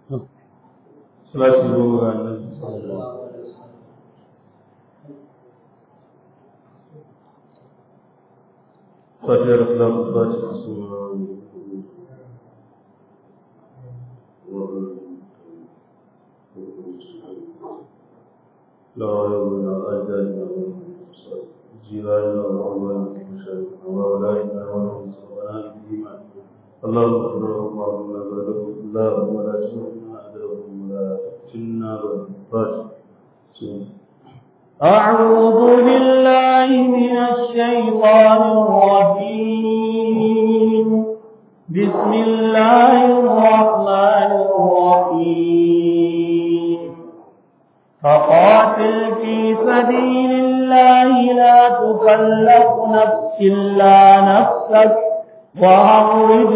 salati goma ga annabi sallallahu alaihi wasallam fatiyar salatu fatiha sunan لا يوم أجدنا جيراننا وأولادنا ومشايخنا وأولادنا وأولادنا الإيمان اللهم اغفر لهم اللهم بلغهم اللهم لا تشركنا أجرهم ولا تفتنا بالفاتح أعوذ بالله من الشيطان الرجيم بسم الله الرحمن الرحيم فقاتل في سبيل الله لا تكلف نفس إلا نفسك وأغرب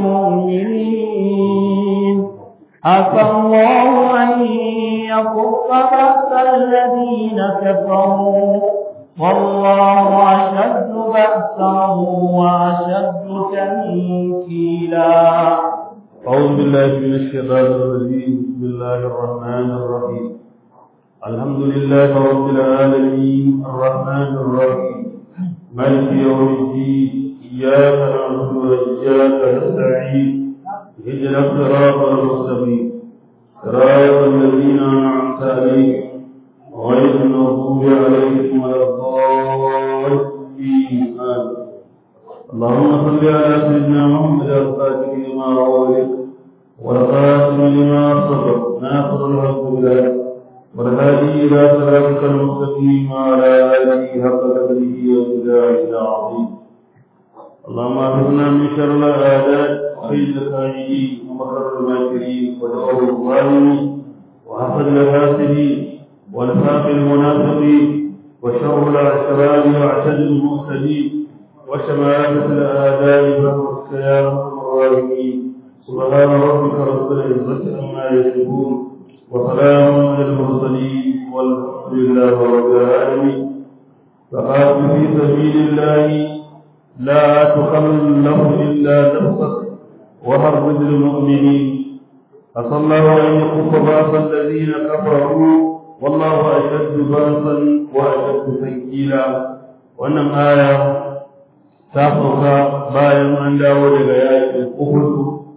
المؤمنين عسى الله أن يكف بأس الذين كفروا والله أشد بأسا وأشد تنكيلا أعوذ بالله من الشيطان الرجيم بسم الله الرحمن الرحيم الحمد لله رب العالمين الرحمن الرحيم مالك يوم الدين إياك نعبد وإياك نستعين اهدنا الصراط المستقيم صراط الذين أنعمت عليهم غير المغضوب عليهم ولا الضالين آمين اللهم صل على سيدنا محمد الفاتح لما أولك والخاتم لما سبق ناصر الحق بالحق والهادي إلى صراطك المستقيم وعلى آله حق قدره وبداره العظيم اللهم اعذنا من شر الأعداء وخير الخائنين ومكر الماكرين ودعوه الظالمين وحسد الحاسدين ونفاق المنافقين وشر الأشرار واعتد المعتدين وشماتة الآداء فهو يا أرحم الراحمين سبحان ربك رب العزة عما يصفون وسلام على المرسلين والحمد لله رب العالمين فقاتل في سبيل الله لا تخلف إلا نفسك وحرض المؤمنين عسى الله أن يكف بأس الذين كفروا والله أشد بأسا وأشد تنكيلا wannan aya ta sauka bayan an dawo daga yakin Uhud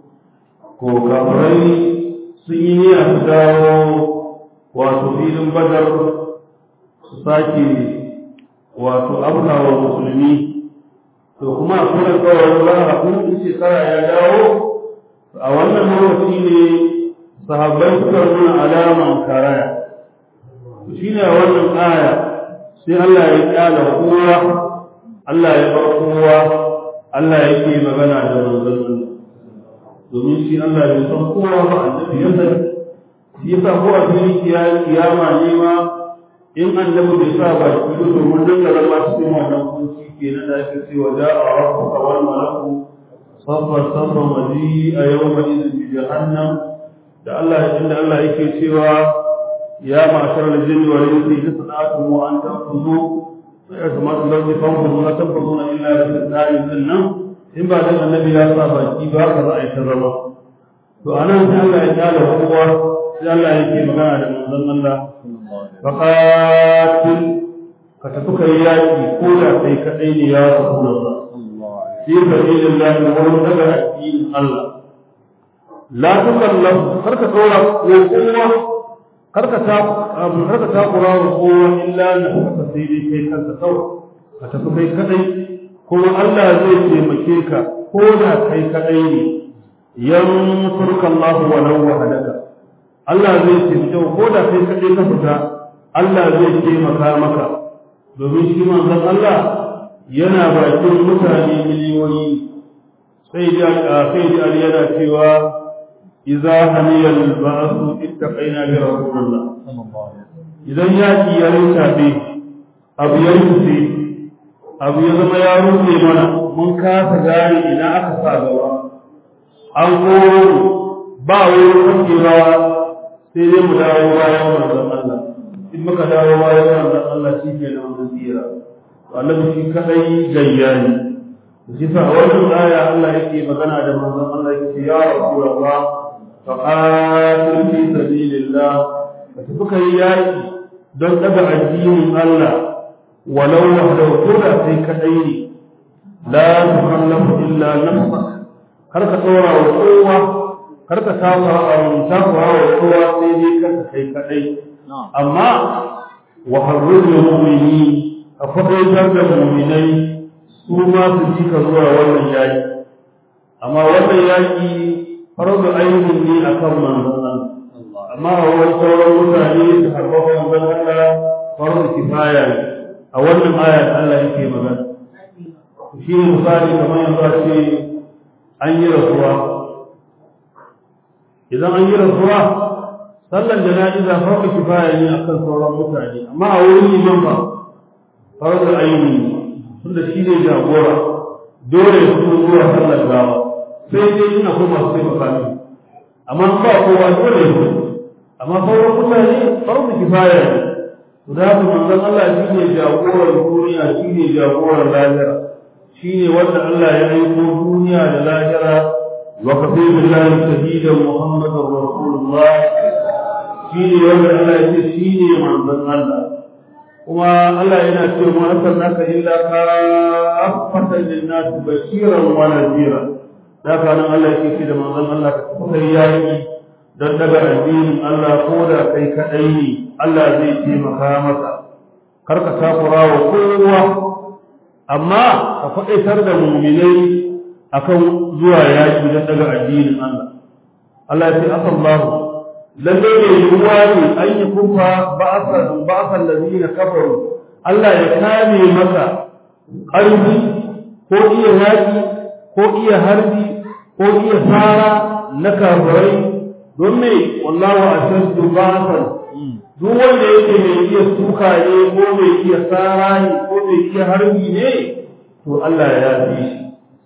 ko kafirai sun yi niyya su dawo wato filin Badar su sake wato afkawa musulmi to kuma akwai alƙawarin ba a kun shekara ya dawo a wannan lokaci ne sahabbai suka nuna alaman karaya shi ne wannan aya sai Allah ya kyala kowa Allah ya bar kowa Allah yake magana da manzon domin shi Allah bai san kowa ba annabi ya san shi yasa ko a cikin kiyama ne ma in annabi bai sa ba shi to domin dan da zama cikin wannan kunci kenan da ake cewa da a rabbuka wal malaku safa safa maji a yawma idin bi jahannam da Allah inda Allah yake cewa ya ma'ashar al-jinni wal insi tasnatu wa an tanfuzu ya kamata da zai fanfuzu na tanfuzuna illa bi tsarin nan in ba dan annabi ya sa baki ba ka za a yi ta zama to anan sai Allah ya tsala kowa sai Allah yake magana da manzon Allah faqatil ka tafi kai yaki ko da kai kadai ne ya rasulullah fi sabilillah wa daga addinin Allah la tukallam karka tsora ko kowa karka ta karka ta kura wa kowa illa na ka sai dai kai kanka kawai ka tafi kai kadai kuma Allah zai taimake ka ko da kai kadai ne yansurka Allah wa law wahadaka Allah zai taimake ko da kai kadai ka fita Allah zai taimaka maka domin shi manzon Allah yana bakin mutane miliyoyi sai da sai da yana cewa idza haniya al-ba'su ittaqaina bi rasulillah idan yaki ya rintabe abu ya rufe abu ya zama ya rufe mana mun kasa gane ina aka sa gaba an koro ba wani kakewa sai dai mu dawo bayan manzon Allah in muka dawo bayan manzon Allah shi ke nan mun tsira annabi shi kadai gayya ne shi sa a wannan aya Allah yake magana da manzon Allah yake ya rasulullah fa qatil sabilillah ka tafi kai yaki don daga addinin Allah walau wahdahu ko da sai kadai ne la tukallafu illa nafsak kar ka tsora wa kowa kar ka tawa takura wa kowa sai dai kanka kai kadai amma wa harrul mu'mini a faɗaitar da mu'minai su ma su ji ka zuwa wannan yaki amma wannan yaki farzu ainihin ne akan manzon Allah amma a wani sauran mutane su harba manzon Allah farzu kifaya ne a wannan aya Allah yake magana shi ne misali kamar yanzu a ce an yi rasuwa idan an yi rasuwa sallan jana'iza farko kifaya ne akan sauran mutane amma a wurin liman ba farko aini tunda shi ne jagora dole su zuwa sallar gawa sai dai ina ko masu taimaka ne amma ba kowa dole su amma sauran mutane farko kifaya ne to da haka manzon Allah shi ne jagoran duniya shi ne jagoran lahira shi ne wanda Allah ya aiko duniya da lahira وكفي بالله شهيدا محمد رسول الله شيني ولا الله شيني من ذن الله وما الله ينا cewa ma arsalnaka illa kaffatan lin-nas bashiran wa nadhira da kana Allah yake ce da manzon Allah ka kai yayi dan daga addinin Allah ko da kai kadai ne Allah zai taimaka maka kar ka takura wa kowa amma ka faɗaitar da mu'minai akan zuwa yaki don daga addinin Allah Allah ya ce asallahu lalle ne ruwa ne an yi kufa ba'asan ba'asan ladina kafaru Allah ya kame maka ƙarfi ko iya yaki ko iya harbi ko iya fara na kafirai don me wallahu ashaddu ba'asan duk wanda yake mai iya suka ne ko mai iya tsara ne ko mai iya harbi ne to Allah ya fi shi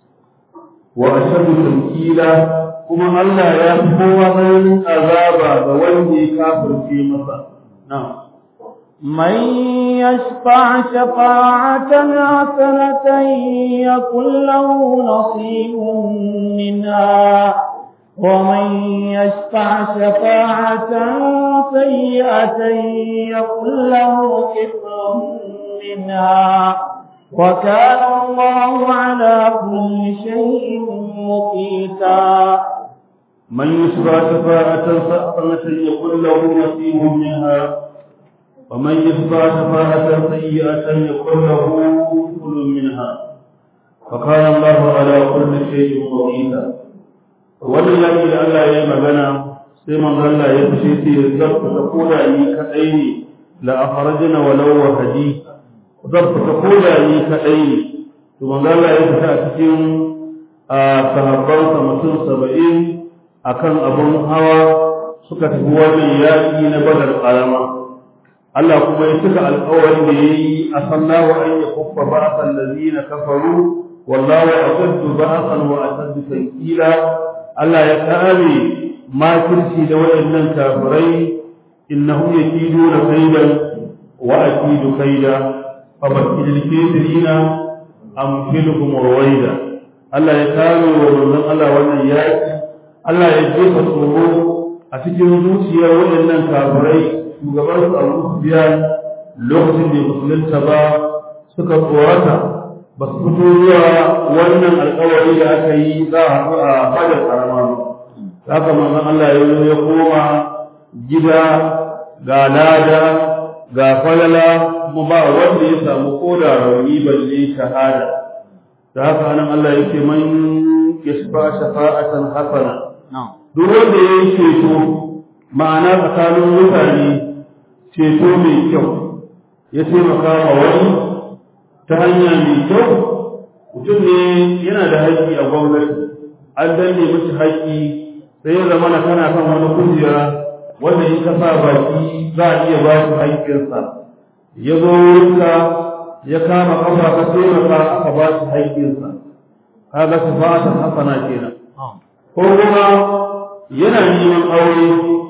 wa ashadu tankila kuma Allah ya fi kowa tsananin azaba ga wanda ya kafirce masa na'am من يشفع شفاعة حسنة يكن له نصيب منها ومن يشفع شفاعة سيئة يكن له كفر منها وكان الله على كل شيء مقيتا من يشفع شفاعة حسنة يكن له نصيب منها ومن يشفع شفاعة سيئة يكن له كفر منها وكان الله على كل شيء مقيتا wannan yaki da Allah ya yi magana sai manzo Allah ya fice sai ya zabta ta koda yi kadai ne la akhrajna walau wahdi zabta ta koda yi kadai ne to manzo Allah ya fita a cikin sahabban sa mutum 70 akan abun hawa suka tafi wannan yaki na badar karama Allah kuma ya cika alƙawarin da yayi asallahu an yakuffa ba'sal ladina kafaru wallahu ashaddu ba'san wa ashaddu tankila Allah ya kame makirci da waɗannan kafirai innahum yakiduna kaidan wa akidu kaida fa bakil kafirina amkiluhum ruwaida Allah ya kame wa manzon Allah wannan yaki Allah ya jefa tsoro a cikin zuciyar waɗannan kafirai shugaban su Abu Sufyan lokacin da musulunta ba suka tsorata ba su fito zuwa wannan alkawari da aka yi za a haɗu a fadar karama ba haka manzon Allah ya zo ya koma gida ga lada ga falala kuma ba wanda ya samu koda rauni balle shahada da haka nan Allah yake man yashfa shafa'atan hasana duk wanda ya yi ceto ma'ana tsakanin mutane ceto mai kyau ya taimaka wa wani ta hanya mai kyau mutum ne yana da haƙƙi a gwamnati an danne mashi haƙƙi sai ya zama kana kan wani kujera wanda in ka sa baki za a iya ba shi haƙƙinsa ya zo wurinka ya kama kafa ka taimaka aka ba shi haƙƙinsa kaga sifatan hasana kenan ko kuma yana neman aure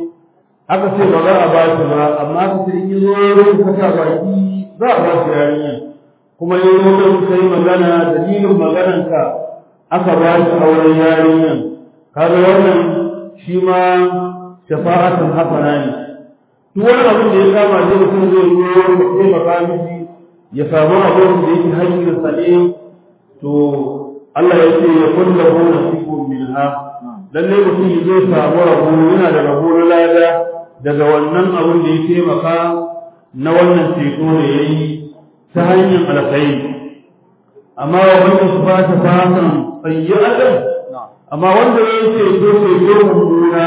aka ce ba za a ba shi ba amma ka ce in yi zo wurin ka sa baki za a ba shi yarinya kuma yi lokacin ka yi magana dalilin maganarka aka ba shi auren yarinyan kaga wannan shi ma shafa'atan hasana ne duk wani abin da ya kama zai mutum zai yi ya taimaka mishi ya samu abin da yake hanyar sa ne to Allah ya ce ya kulla hu nasibu minha lalle mutum zai samu rabo yana da rabo na lada daga wannan abin da ya taimaka na wannan ceto da ya yi ta hanyar alkhairi amma wa wanda su ba ta fatan sayyi'atan amma wanda ya ceto ceto mummuna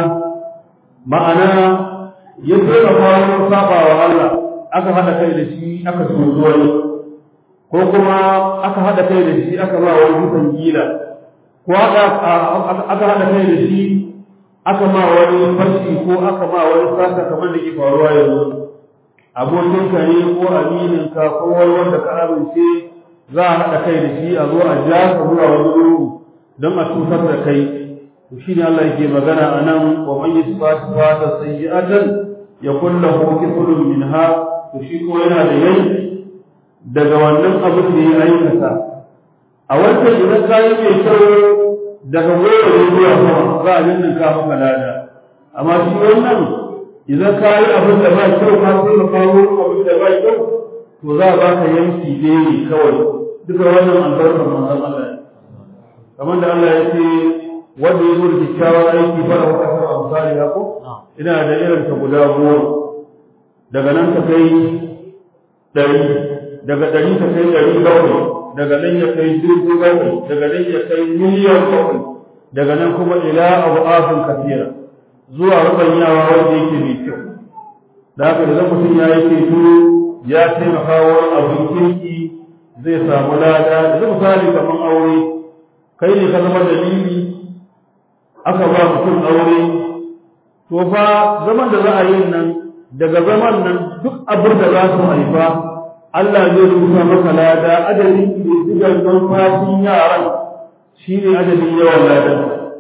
ma'ana ya taimaka wajen saba wa Allah aka haɗa kai da shi aka sozo wani ko kuma aka haɗa kai da shi aka ba wani kusan gila ko aka haɗa kai da shi aka ma wani fashi ko aka ma wani sata kamar da ke faruwa yanzu abokinka ne ko amininka ko wani wanda ka amince za a haɗa kai da shi a zo a ja ka zuwa wani lungu don a cutar da kai to shine Allah yake magana anan wa man yasfatu fata sayyi'atan yakul lahu kiflun minha to shi ko yana da yanki daga wannan abin da ya aikata a wancan idan ka yi mai kyau daga goma ne zuwa sama za a nan ka maka lada amma shi wannan idan ka yi abin da ba kyau ka sai ka kawo abin da ba kyau to za a baka yanki ne kawai duka wannan albarkar manzon Allah kamar da Allah ya ce wanda ya zo da kyakkyawan aiki fara wata sama misali ya ko ina da irin ta guda goma daga nan ta kai ɗari daga ɗari ta kai ɗari bakwai daga nan ya kai dubu bakwai daga nan ya kai miliyan bakwai daga nan kuma ila abu afin kafira zuwa rubanyawa wanda yake mai kyau da haka idan mutum ya yi ceto ya taimaka wani abin kirki zai samu lada yanzu misali kamar aure kai ne ka zama dalili aka ba mutum aure to fa zaman da za a yi nan daga zaman nan duk abin da za su haifa Allah zai rubuta maka lada adadin ƙididdigar numfashin yaran shi ne adadin yawan ladan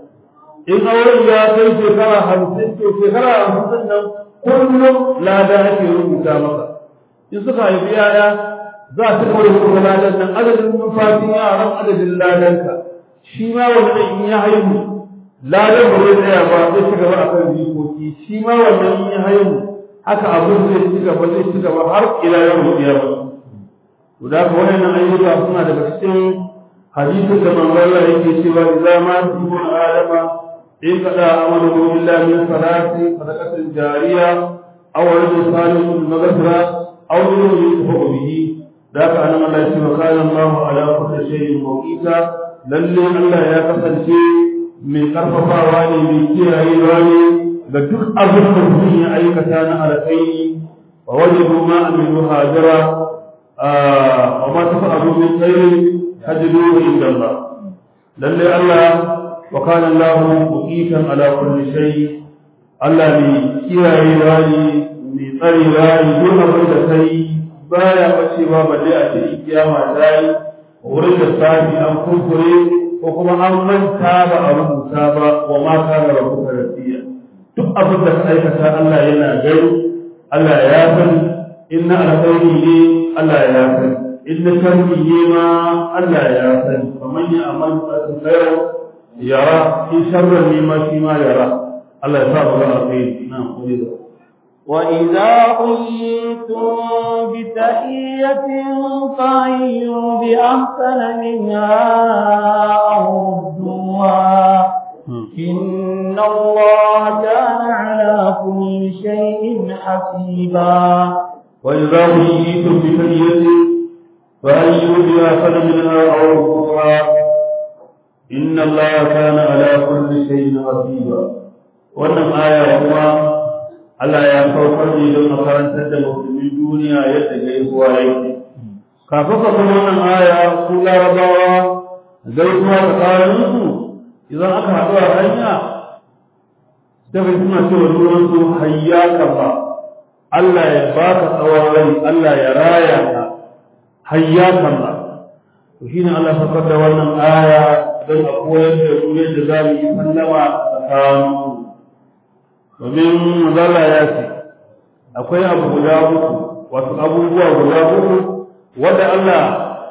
in auren ya kai shekara hamsin to shekara hamsin nan kullum lada ake rubuta maka in suka haifi yaya za su kawai rubuta ladan nan adadin numfashin yaran adadin ladanka shi ma wannan in ya haihu ladan ba zai tsaya ba zai ci gaba akan jikoki shi ma wannan in ya haihu haka abin zai ci gaba zai ci gaba har ila yau kiyama to da ka wannan ayyuka suna daga cikin hadisin da manzon Allah yake cewa idza ma ibn adama in kada amalu billahi min salati sadaqatin jariya aw rajul salihun maghfira aw nurun yusfu bihi da ka anan Allah ya ce wa kana Allah ala kulli shay'in mawqita lalle Allah ya kasance mai karfafawa ne mai kiyayewa ne ga duk abin da mutum ya aikata na alkhairi wa wajibu ma amilu hajara wa ma tafa'alu min khairin tajiduhu inda Allah lalle Allah wa kana Allah muqitan ala kulli shay Allah ne kiyayewa ne mai tsarewa ne duk abin da kai baya bacewa balle a cikin kiyama dai wurin da safi an kurkure ko kuma an manta ba a rubuta ba wa ma kana rabbuka rasiya duk abin da ka aikata Allah yana gani Allah ya sani inna alkhairi ne Allah ya sani inna sharri ne ma Allah ya sani faman ya amal khairan yara in sharran ne ma shi ma yara Allah ya sa mu ga alkhairi na'am qulida وإذا حييتم بتحية فحيوا بأحسن منها أو ردوها إن الله كان على كل شيء حسيبا وإذا حييتم بتحية فأيوا بأحسن منها أو ردوها إن الله كان على كل شيء حسيبا wannan aya kuma Allah ya saukar ne don a karantar da musulmin duniya yadda gaisuwa yake. Kafin ka kuma wannan aya su larabawa gaisuwa tsakaninsu idan aka haɗu a hanya sai ka suna cewa junansu hayyaka ba Allah ya baka tsawon rai Allah ya raya ka hayyaka ba to shine Allah saukar da wannan aya don a koyar da mu yadda za mu yi sallama tsakaninsu domin mazala ya ce akwai abu guda uku wato abubuwa guda uku wanda Allah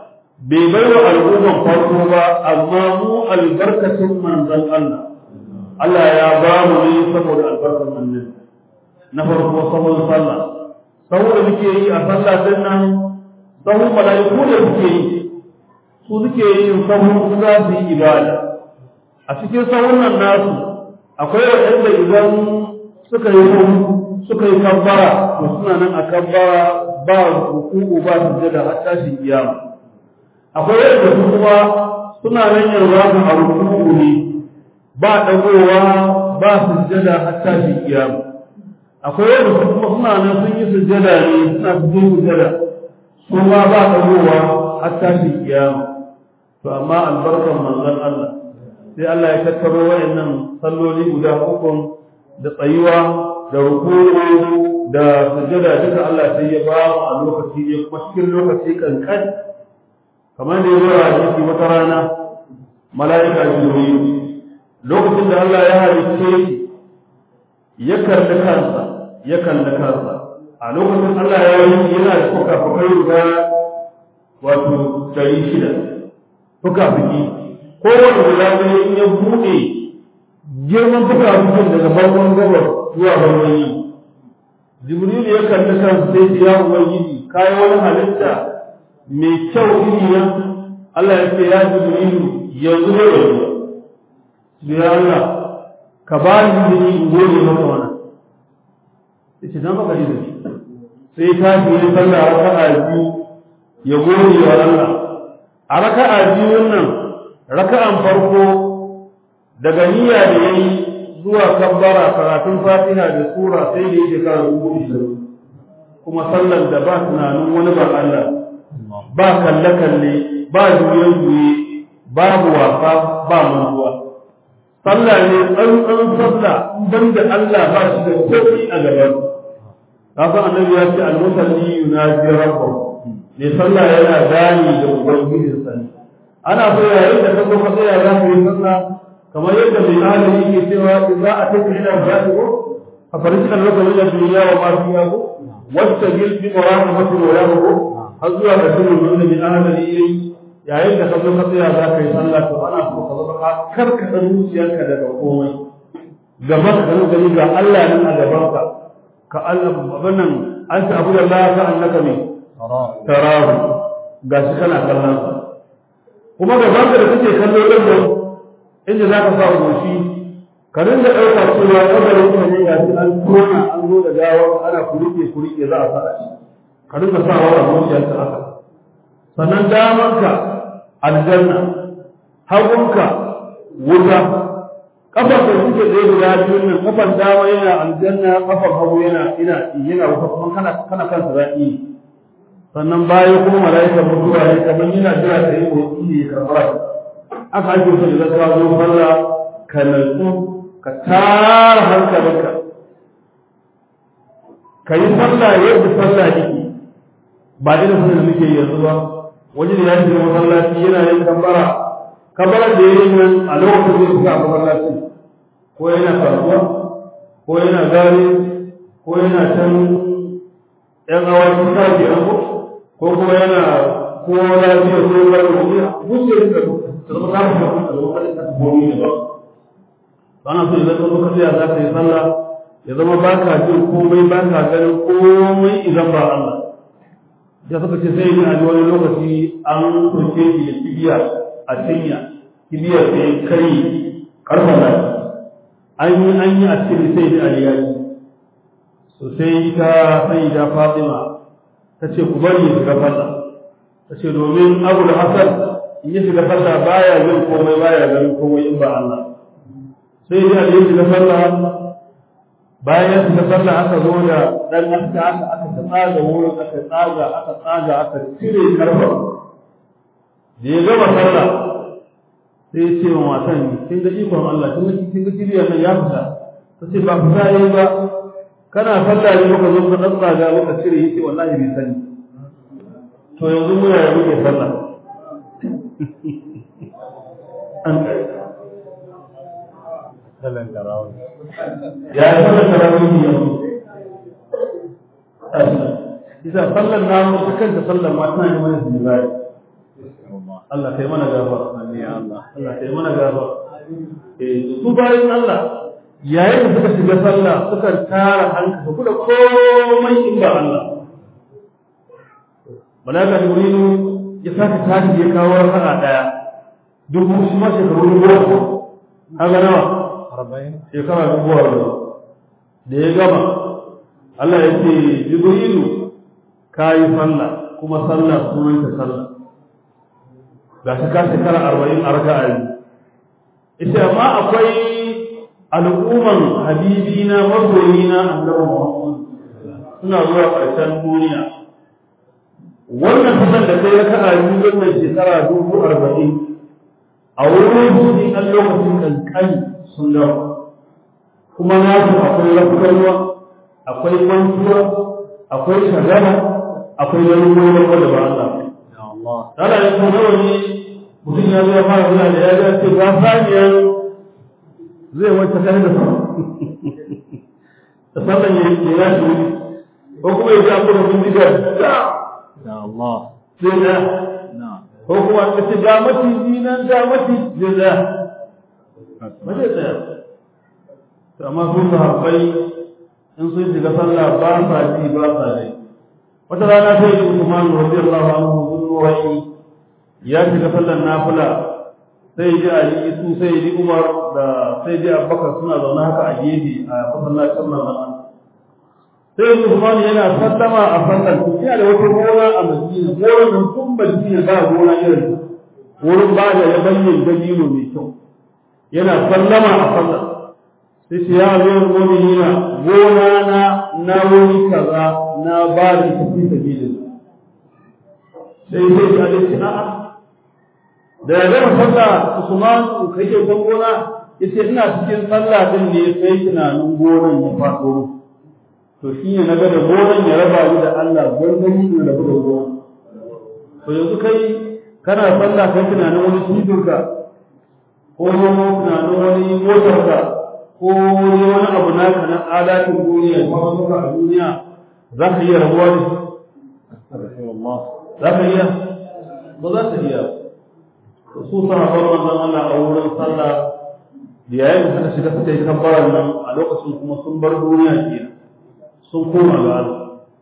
bai bai wa al'umman farko ba amma mu albarkacin manzon Allah Allah ya ba mu ne saboda albarkar annabi na farko sahun sallah sahu da muke yi a sallah din nan sahun mala'iku da muke yi su suke yin sahun su za su yi ibada a cikin sahun nan nasu akwai waɗanda idan suka yi sahu suka yi kabbara to suna nan a kabbara ba ruku'u ba sujjada har tashin kiyama akwai waɗanda su kuma suna nan yanzu a ruku'u ne ba dagowa ba sujjada har tashin kiyama akwai wanda su kuma suna nan sun yi sujjada ne suna cikin sujjada su ma ba dagowa har tashin kiyama to amma albarkan manzon Allah sai Allah ya tattaro wayannan salloli guda uku da tsayuwa da ruku'u da sujjada duka Allah sai ya ba mu a lokaci ne kuma cikin lokaci kankan kamar da ya zo a hadisi wata rana mala'ika jibril lokacin da Allah ya halicce shi ya kalli kansa ya kalli kansa a lokacin Allah ya yi yana da fuka-fukai guda wato dari shida fuka-fuki kowane guda ɗaya in ya buɗe girman fuka-fukin daga bangon gabar zuwa bangon yamma jibril ya kalli kansa sai ya ubangiji kayi wani halitta mai kyau iri nan Allah ya ce ya jibril yanzu ne yanzu ya Allah ka ba ni izini in gode maka wannan yace dan baka izini sai ta yi sallah raka'a biyu ya gode wa Allah a raka'a biyu nan raka'an farko daga niyya da yayi zuwa kabbara karatun Fatiha da sura sai da yake kan rubutu kuma sallar da ba tunanin wani ba Allah ba kalle kalle ba juye juye babu wasa ba mantuwa sallah ne tsantsan sallah ban da Allah ba shi da kofi a gaban haka annabi ya ce al-musalli yunaji rabbahu ne sallah yana gani da ubangijin sa ne ana so yayin da kaga ka tsaya za ka yi sallah kamar yadda mai ahli yake cewa idza ataka ila al-jannah fa farisa laka min ad-dunya wa ma fiha wastajil bi muraqabati wa har zuwa ga sunan da mai ahli yayi yayin da ka zo ka tsaya za ka yi sallah to ana so ka zama ka karkata zuciyarka daga komai gaba ka gani gani ga Allah nan a gaban ka ka Allah abannan an ta abu da Allah ka annaka ne tarahu ga shi kana kallon sa kuma gaban ka da kake kallo din nan inda za ka sa goshi ka rinda ɗauka cewa kabarin ka ne ga shi an tona an zo da gawa ana kurike kurike za a sa shi ka rinda sa wa zuciyarka haka sannan damanka aljanna hagunka wuta kafar da suke tsaye guda biyun nan kafar dama yana aljanna kafar hagu yana ina yana wuta kuma kana kana kan sirati sannan baya kuma malaika mutuwa ne kamar yana jira ta yi motsi ne ya karɓa aka ake so da ka zo sallah ka natsu ka tara hankalinka ka yi sallah yadda sallah yake ba irin sallah da muke yanzu ba wani da ya shiga masallaci yana yin kambara kambara da yayin nan a lokacin da suka masallaci ko yana kasuwa ko yana gari ko yana can yan awaki ta ke an ko kuma yana ko lafiya ko ya bar wani wuce da ta zama ta fi da wani da gomi ne ba ana so idan ka zo ka tsaya za ka yi sallah ya zama ba ka jin komai ba ka ganin komai idan ba Allah da suka ce sai a wani lokaci an kurke shi da kibiya a cinya kibiyar sai kai karfa da an yi an yi a cikin sai da aliyaji so sai ta sai da fatima ta ce ku bari ya shiga falla ta ce domin abu da hasan in ya shiga falla baya jin komai baya ganin komai in ba Allah sai da aliyaji shiga falla bayan da sallah aka zo da dan aska aka aka tsaga wurin aka tsaga aka tsaga aka cire karfa da ya gama sallah sai ce wa matan kin ga ikon Allah kin ga kin ga kiriya nan ya fita ta ce ba fita yayi ba kana sallah ne muka zo ka tsaga muka cire yace wallahi bai sani to yanzu muna yi muke sallah an kai sallan tarawih ya yi sallar tarawih yanzu isa sallar namu ta kanta sallar ma tana yi mana zunubai Allah kai mana gafara ya Allah Allah kai mana gafara eh su bayan Allah yayin da suka shiga sallah suka tara hankali su da komai in ba Allah malaka jibrilu ya saka tashi ya kawo raka'a daya dubu shi ma shekaru dubu kaga nawa arba'in shekara dubu arba'in da ya gama Allah ya ce jibrilu ka yi sallah kuma sallah sunan ta sallah ga shi ka shekara arba'in a raka'a yi ita amma akwai al'umman habibina masoyina annabi Muhammad suna zuwa ƙarshen duniya wannan sallar da kai raka'a biyu wannan shekara dubu arba'in a wurin su an lokacin kankani sun dawo kuma na su akwai rafukarwa akwai mantuwa akwai shagara akwai ganin wani wanda ba Allah ya Allah Dala ya kuma nawa ne mutum ya zo ya fara zuwa da ya ga ce ga saniyar zai wacce kai da sa da sallan ya yi ya shi wuri ko kuma ya ji an kuma bindiga da ya Allah sai da na ko kuma ka ce ga maciji nan ga maciji zai da mace tsaya to amma su sahabbai in sun shiga sallah ba sa ji ba sa ji wata rana sai yi Usman radiyallahu anhu zuwa ya shiga sallar nafila sai ji Ali su sai ji Umar da sai ji Abubakar suna zaune haka a gefe a masallacin nan sai yi Usman yana sallama a sallar yana da wata gona a Madina gonar nan tun Madina ba gona irin ta. wurin ba da ya bayyana dalilo mai kyau yana sallama a sallar sai ce ya zo mu'minina gona na na wuri kaza na ba da ita fi sabilin sai sai ya ce a'a da ya gama sallah Usman kai ke kan gona yace ina cikin sallah din ne sai tunanin gonan ya faɗo to shi ne na ga da gonan ya raba ni da Allah gwargwani ne da buga gona to yanzu kai kana sallah kai tunanin wani cibinka ko tunanin wani motarka ko wani wani abu naka na alatin duniya ko wani a duniya za ka iya rabuwa da shi astaghfirullah za ka iya ba za ka iya su sahabban manzon Allah a wurin sallah da yayin da suka shiga suka yi kabbaran nan a lokacin kuma sun bar duniya kenan sun koma ga Allah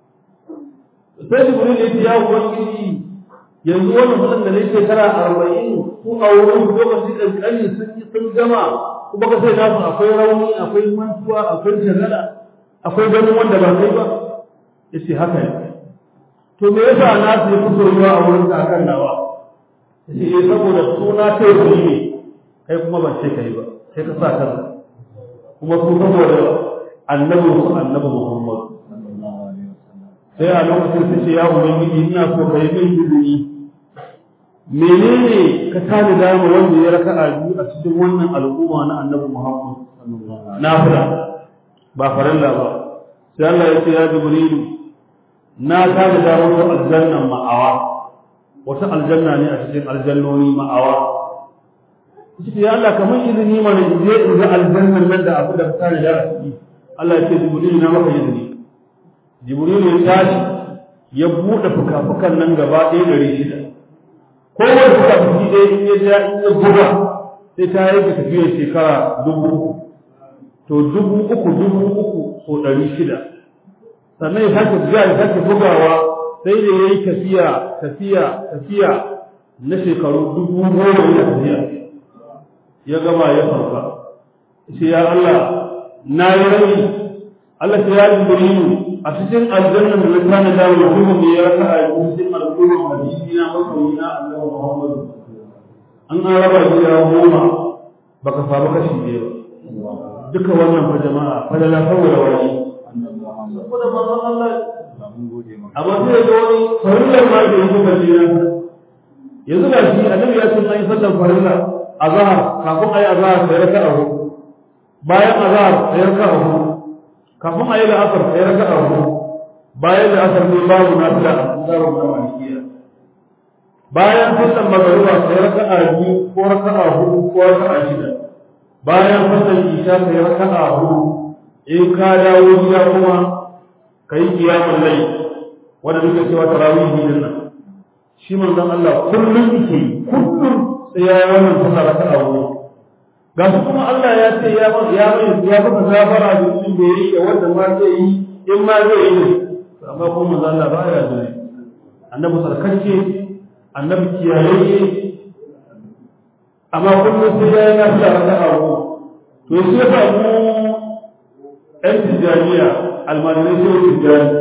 sai Jibril ya ce ya ubangiji yanzu wannan mutum da ne shekara arba'in su a wurin lokacin kankani sun yi sun gama kuma ka sai nasu akwai rauni akwai mantuwa akwai shagala akwai ganin wanda ba kai ba ya ce haka ne to me yasa nasu ya fi soyuwa a wurin ka akan nawa ya ce eh saboda suna kai ku ne kai kuma ban ce kai ba sai ka sa kanka kuma su saboda annabi su annabi Muhammad sallallahu alaihi wasallam sai a lokacin su ce ya ubangiji ina so ka yi min izini menene ka tani dama wanda ya raka a biyu a cikin wannan al'umma na annabi Muhammad sallallahu alaihi nafila ba farilla ba sai Allah ya ce ya jibrilu na tani dama wata aljanna ma'awa wata aljanna ne a cikin aljannoni ma'awa shi ya Allah kamar izini mana in je in ga aljannan nan da abu da ka tani da a ciki Allah ya ce jibrilu na maka izini jibrilu ya tashi ya buɗe fuka-fukan nan gaba ɗaya ɗari shida kowane fuka-fuki ɗaya in ya ja in ya buga sai ta yi ka tafiyar shekara dubu uku to dubu uku dubu uku so ɗari shida sannan ya sake buga ya sake bugawa sai da ya yi tafiya tafiya tafiya na shekaru dubu goma yana tafiya ya gama ya farfa sai ya Allah na yi rai Allah sai ya jibrilu a cikin aljanna da littana da mutum ne ya raka a cikin al'umma hadisi na masoyi na Allah Muhammad an an raba gida goma baka samu kashi ɗaya ba duka wannan fa jama'a fa da la saboda wani annabi Muhammad saboda manzon Allah ba mun gode maka amma sai ga wani farillar ma da yake bayyana yanzu ga shi annabi ya ce an yi sallar farilla azhar kafin ayi azhar sai raka'a hudu bayan azhar sai raka'a hudu kafin ayi la'asar sai raka'a hudu bayan la'asar ne babu nafila a tsarin na malikiya bayan sallar magariba sai raka'a biyu ko raka'a hudu ko raka'a shida bayan sallar isha sai raka'a hudu in ka dawo gida kuma kai kiyamul layl wanda duka cewa tarawih din nan shi manzon Allah kullum yake kullum sai ya yi wannan sallah raka'a hudu ga su kuma Allah ya ce ya ya mai ya baka gafara da mutum da yake wanda ma zai yi in ma zai yi amma kuma manzo Allah baya zai annabi sarkacce annabi kiyaye amma kullum sai ya yi nafiya raka'a goma to sai ya samu ɗan tijjaniya almajirai sai tijjani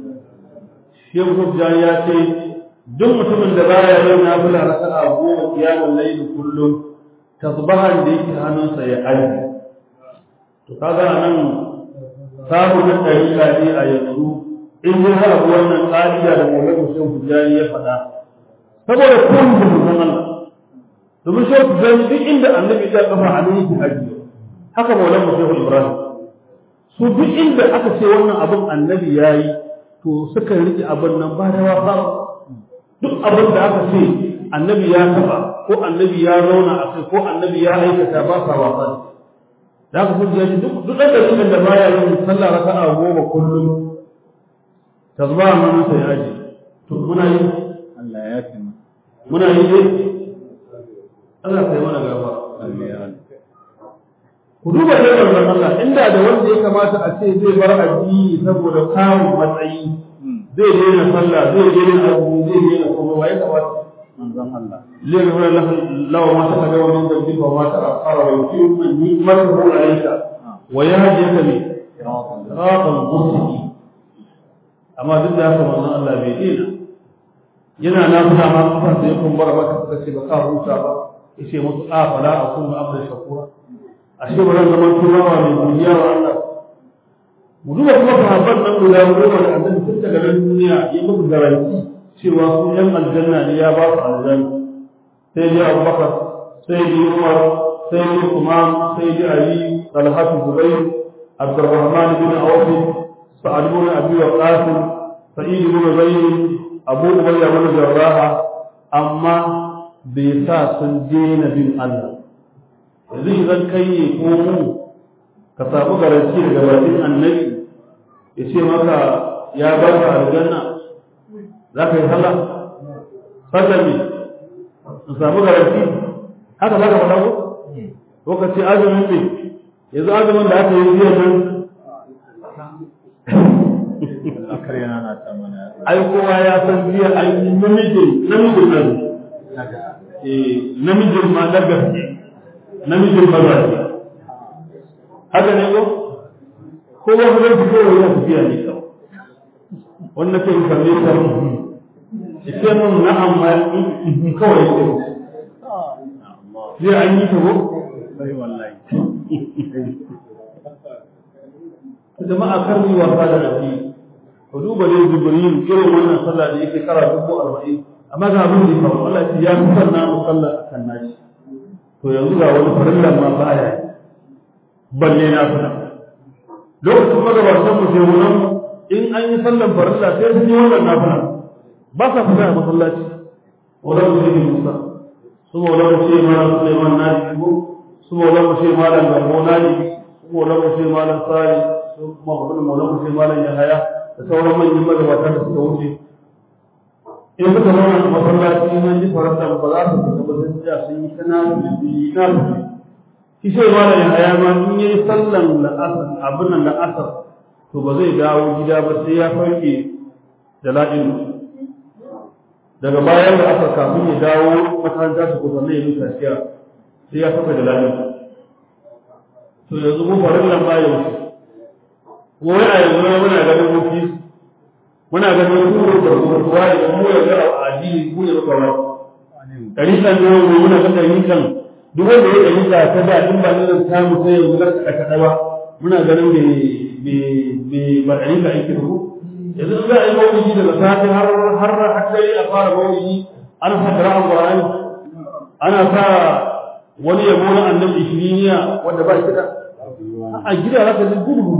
shehu tijjani ya ce duk mutumin da baya yin nafila raka'a goma kiyamun laili kullum tasbahan da yake hannunsa ya aji to kaga nan samu na ɗariƙa ne a yanzu in ji har abu wannan ƙa'ida da mawlana shehu tijjani ya faɗa saboda kun da mutum Allah domin shehu tijjani duk inda annabi ya kafa a nan yake ajiye haka mawlana shehu ibrahim su duk inda aka ce wannan abin annabi ya yi to suka riƙe abin nan ba da wasa duk abin da aka ce annabi ya taɓa ko annabi ya zauna a kai ko annabi ya aikata ba sa wasa da aka fi jiya duk duk ɗan dalilin da baya yin sallah raka'a goma kullum ta zuba a nan sai aji to muna yi Allah ya fi mu. muna yi ne Allah kai mana gaba Allah ya ku duba dai wannan Allah inda da wanda ya kamata a ce zai bar addini saboda kamun matsayi zai daina sallah zai daina azumi zai daina kuma wa ya kamata manzon Allah. ليغفر له له ما تقدم من ذنبك وما تأخر ويتم نعمته عليك ويهديك به Siratan صراطا مستقيما amma duk da haka wannan Allah bai dina yana na fada ma kafar da yakun bar maka suka ce ba ka huta ba yace musu a fala akun abda shakura ashe ba zan zama turawa mai godiya wa Allah mu duba kuma sahabban nan guda goma da annabi tun daga nan duniya ya muku garanti cewa su yan aljanna ne ya ba su aljanna sai ji abubakar sai ji umar sai ji umar sai ji ali talhatu zubair abdurrahman bin auf sa'ad bin abi waqas sa'id bin zayd abu ubayya bin jarrah amma bai sa sun daina bin Allah yanzu idan kai ne ko mu ka samu garanti daga bakin annabi ya ce maka ya bar ka aljanna za ka yi sallah sallah ne in samu garanti haka za ka faɗa ko lokaci azumin ne yanzu azumin da aka yi jiya nan Akar yana na ta mana. ai kowa ya san jiya an yi namijin namijin nan eh namijin ma na gaske namijin maza ne haka ne ko ko ba ku zai fito wa yana tafiya ne kawai wanda ke kalle ta ita mun na'am ma kawai ce zai an yi ta ko Sai wallahi. jama'a kar mu wasa da nabi ku duba dai jibril irin wannan sallah da yake kara dubu arba'in amma ga abin da ya faru Allah ya fi sanna mu sallah akan nashi to yanzu ga wani farillan ma baya yi balle na fada lokacin magabatan mu sai wunan in an yi sallan farilla sai sun yi wannan nafila ba sa fita a masallaci wannan mu sai Musa su maulan mu sai malam Sulaiman Najibu su maulan mu sai malam Gambo Najibi su maulan mu sai malam Sari su maulan mu sai malam Yahaya da sauran manyan magabata da suka wuce in suka zauna a masallaci nan ji faranta ba za su fita ba sun tsaya sun yi kananu da yi na shi sai malam Yahaya ma in yi sallan la'asar abin nan la'asar to ba zai dawo gida ba sai ya farke da la'in daga bayan da aka kafin ya dawo makaranta su kusa ne yin tafiya sai ya saka da la'in to yanzu mu farin nan ba yau kuma wani a yanzu muna ganin mutu muna ganin kuro da kuwa da mu ya ga addini mu ya ga ba ɗariƙan nan mu muna ga ɗariƙan duk wanda ya ɗariƙa ta da in ba ne da samu sai yanzu ga kaɗa ba muna ganin bai ba ɗariƙa yake da ku yanzu in za a yi maulidi daga safe har har hakkari a fara maulidi ana sa qira'an qur'ani ana sa wani yabo na annabi ishiriniya wanda ba shi da a gida za ka ji gudu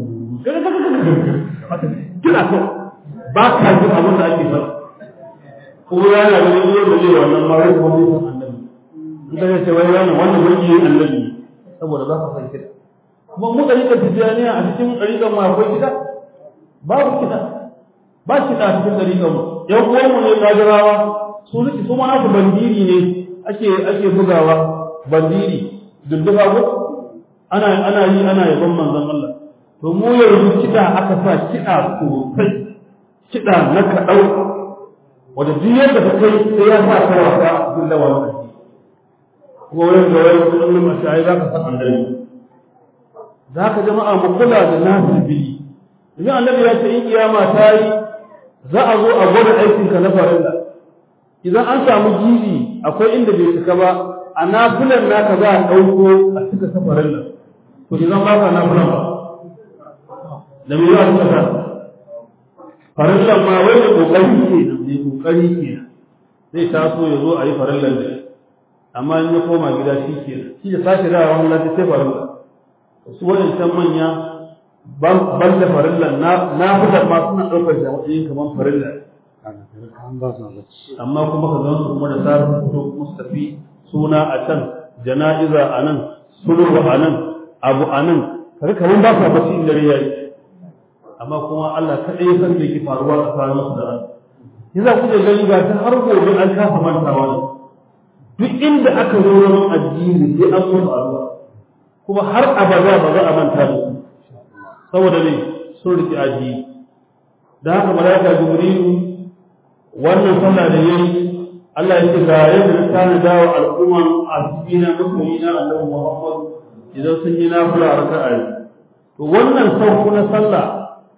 kina so ba ka ji abin da ake sa kuma yana ganin yau da zai wannan mara kuma bai san annabi in ka ce wai wannan wannan mulki yin annabi saboda za ka san kiɗa kuma mu ɗariƙar tijjaniya a cikin ɗariƙar mu akwai kiɗa babu kiɗa ba kiɗa a cikin ɗariƙar mu ƴan uwanmu ne kajirawa su nufi su ma nasu bandiri ne ake ake bugawa bandiri dudduba ko ana ana yi ana yaban manzon Allah to mu yanzu kiɗa aka sa kiɗa sosai kiɗa na kaɗau wanda duk yadda ka kai sai ya sa ka wasa a cikin lawan addini kuma wurin da wani kullum a shayi za ka san annabi za ka jama'a mu kula da nasu biyi idan annabi ya ce in kiyama ta yi za a zo a gwada aikinka na farilla idan an samu gibi akwai inda bai cika ba a nafilan naka za a ɗauko a cika ta farilla to idan ba ka nafilan ba da me za a cika ta farillan ma wai da kokari ke nan mai kokari ke nan zai taso ya zo a yi farillan da amma in ya koma gida shi ke nan shi da sake da wani lati sai farilla su waɗancan manya ban da farillan na fitar ma suna ɗaukar da matsayin kamar farilla amma kuma ka zan su kuma da tsarin fito mustafi suna a can jana'iza a nan sulhu a nan abu a nan kaga kamar ba sa bacci inda ya yi amma kuma Allah kaɗai ya san me ke faruwa tsakanin su da ran yasa kuke gani ga ta har gobe an kafa mantawa ne duk inda aka zo wurin addini sai an musu addu'a kuma har abada ba za a manta da su saboda ne sun riƙe addini da haka malaika jibrilu wannan sallah da yayi Allah ya ce ga yadda ta na dawo al'umman asibina musulmi na annabi Muhammad idan sun yi nafila raka'a to wannan sauku na sallah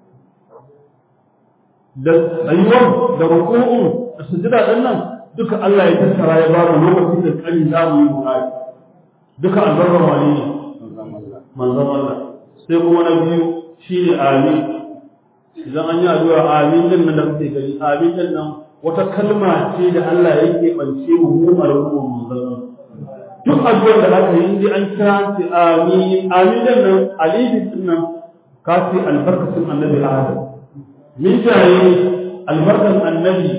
da tsayuwar da ruku'un da sujada din nan duka Allah ya tattara ya ba mu lokacin da kani za mu yi muhari duka albarkar wani ne manzon Allah sai kuma na biyu shine amin idan an yi addu'a amin din nan da kuke gani amin din nan wata kalma ce da Allah yake bance mu mu al'umma manzon duk addu'ar da aka yi indai an kira ce amin amin din nan alifin din nan ka ce albarkatun annabi Adam min jaye albarkan annabi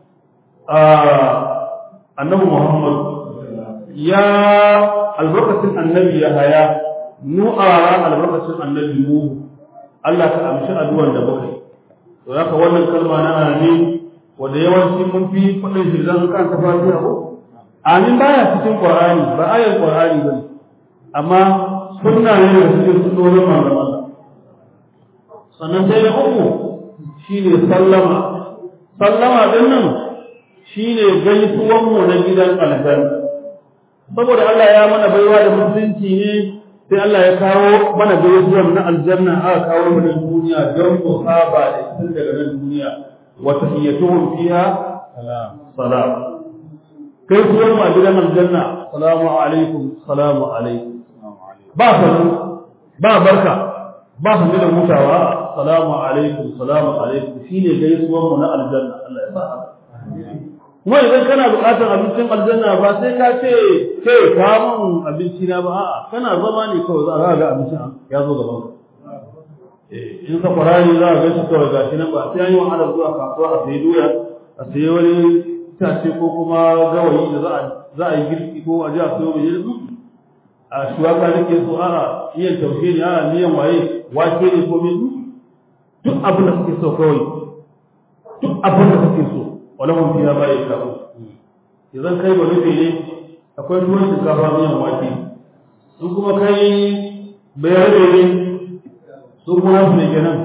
annabi Muhammad ya albarkatun annabi ya haya nu'ara albarkatun annabi Nuhu Allah ka amshi addu'ar da muka yi to haka wannan kalma na amin wanda yawanci mun fi faɗin shi zan kan ta fatiha ko amin baya cikin qur'ani ba ayar qur'ani bane amma sunna ne da cikin sunnonin manzon Allah sannan sai na uku shine sallama sallama din nan shine gaisuwan mu na gidan aljanna saboda Allah ya mana baiwa da musulunci ne sai Allah ya kawo mana gaisuwan na aljanna aka kawo mana duniya don mu saba da tun daga nan duniya wa tahiyyatuhum fiha salam salam gaisuwan mu a gidan aljanna salamu alaikum salamu alaikum ba sanu ba barka ba su da mutawa salamu alaikum salamu alaikum shine gaisuwan mu na aljanna Allah ya sa haka kuma idan kana buƙatar abincin aljanna ba sai ka ce ke ka mun abinci na ba a'a kana zama ne kawai za ka ga abincin ya zo gaban ka eh in ka farani za ka ga shi kawai gashi nan ba sai an yi wahala zuwa kasuwa a sayi doya a sayi wani itace ko kuma gawayi da za a za a yi girki ko a ji a sayo mai a shuwaka nake so a'a miyan taushe ne a'a miyan waye wake ne ko mai duk abin da kake so kawai duk abin da kake so walahum fiha ma yasha'un idan kai ba nufi ne akwai tuwon shinkafa miyan wake su kuma kai bayar da ne su kuma su ne kenan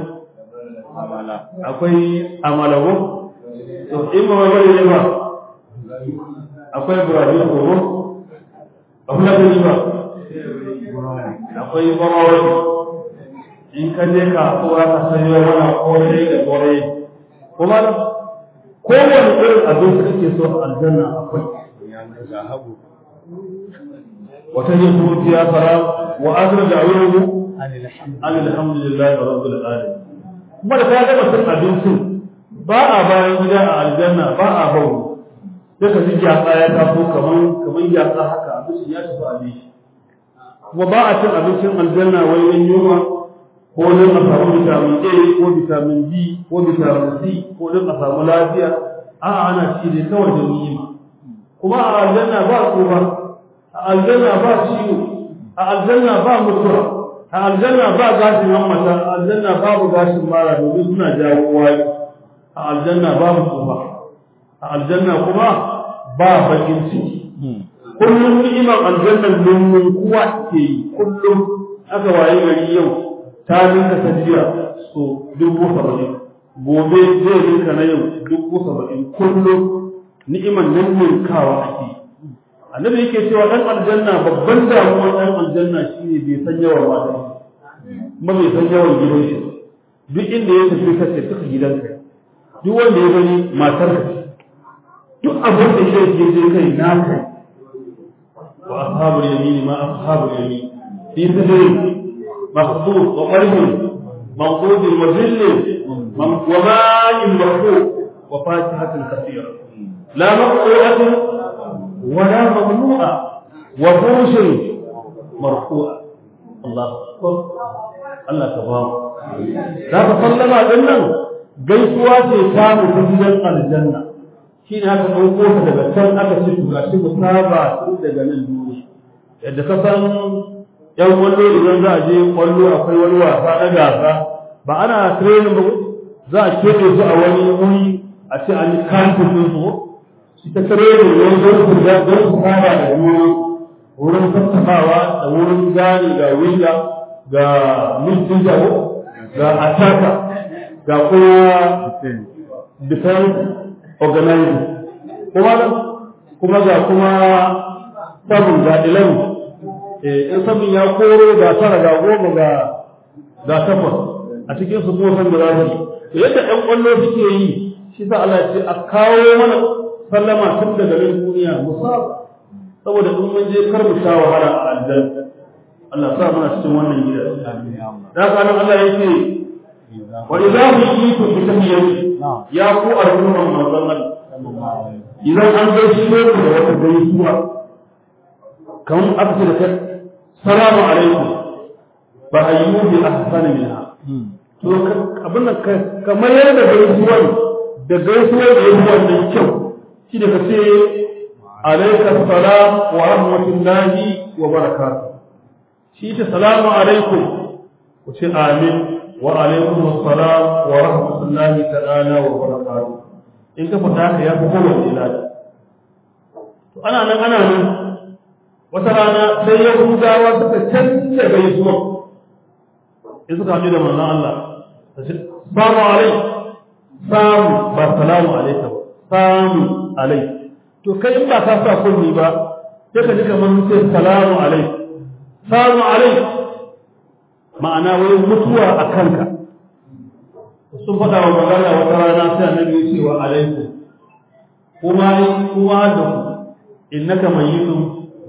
akwai amalawo to in ba bari ne ba akwai ibrahim koro akwai da ba akwai barawa in ka je kasuwa ka sayo wani kore da kore kuma kowane irin abin da kake so a aljanna akwai wata yin zuciya fara wa azra da ayyuhu alhamdulillahi rabbil alamin kuma da ka gama cin abincin ba a bayan gida a aljanna ba a bawo sai ka ji gyatsa ya taso kaman kaman gyatsa haka abincin ya tafi abinci kuma ba a cin abincin aljanna wai yan yunwa ko don a samu vitamin A ko vitamin B ko vitamin C ko don a samu lafiya a'a ana ci ne kawai da ni'ima kuma a aljanna ba tsufa a aljanna ba ciwo a aljanna ba mutuwa a aljanna ba gashin hammata a aljanna babu gashin mara domin suna jawo waye a aljanna babu tsufa a aljanna kuma ba bakin ciki kullum ni'imar aljannan mun kuwa ke yi kullum aka waye gari yau ta ninka ta jiya so dubu saba'in gobe zai ninka na yau dubu saba'in kullum ni'imar nan ninkawa ake yi annabi yake cewa dan aljanna babban damuwar dan aljanna shine bai san yawan mata kuma bai san yawan gidan shi duk inda ya tafi ka ce suka gidanka duk wanda ya gani matar ka duk abin da ya je je kai na kai wa ashabul yamin ma ashabul yamin fi sidri maqdud wa qalb maqdud wa zill wa ma'in marfu wa fatihatin kathira la maqtu'atin ولا ممنوعة وفرش مرفوعة الله أكبر الله كبار لا تصلى dinnan gaisuwa ce ta mutum gidan aljanna shi ne aka ɗauko ta daga can aka ce to gashi mu saba tun daga nan duniya yadda ka san yan kwallo idan za a je kwallo akwai wani wasa na gasa ba ana training ba za a keɓe su a wani wuri a ce an yi kantin su ita tare da yau don su ga don su saba da juna wurin tattabawa da wurin gani ga winga ga mintin jago ga ataka ga kuma defense organizing kuma kuma ga kuma sabon ga ilan in sabon ya koro ga tara ga goma ga ga takwas a cikin su kuma san da za su yi yadda ɗan ƙwallo suke yi shi sa Allah ce a kawo mana sallama tun daga nan duniya musaba saboda in mun je kar mu sha wahala a aljanna Allah sa muna cikin wannan gida da haka nan Allah yake wa idza huyitu bi tahiyyati ya ku al'umman manzon Allah idan an gaishe ku da wata gaisuwa kan aka ce da kai salamu alaikum ba hayyu bi ahsani minha to abin nan kamar yadda gaisuwar da gaisuwar da yake wannan kyau shi da kace alayka salam wa rahmatullahi wa barakatuh shi ta salamu alaikum ku ce amin wa alaikum assalam wa rahmatullahi ta'ala wa barakatuh in ka fata ka ya fi kowane ilahi to ana nan ana nan wata rana sai yahudawa suka canza gaisuwa in suka haɗu da manzon Allah ta ce salamu alaikum samu ba salamu alaikum samu alai to kai in ba ka sa kunni ba sai ka ji kamar sai salamu alai salamu alai ma'ana wai mutuwa a kanka sun faɗa wa magana wata rana sai annabi ya ce wa alaikum kuma kuma da ku innaka mayyitun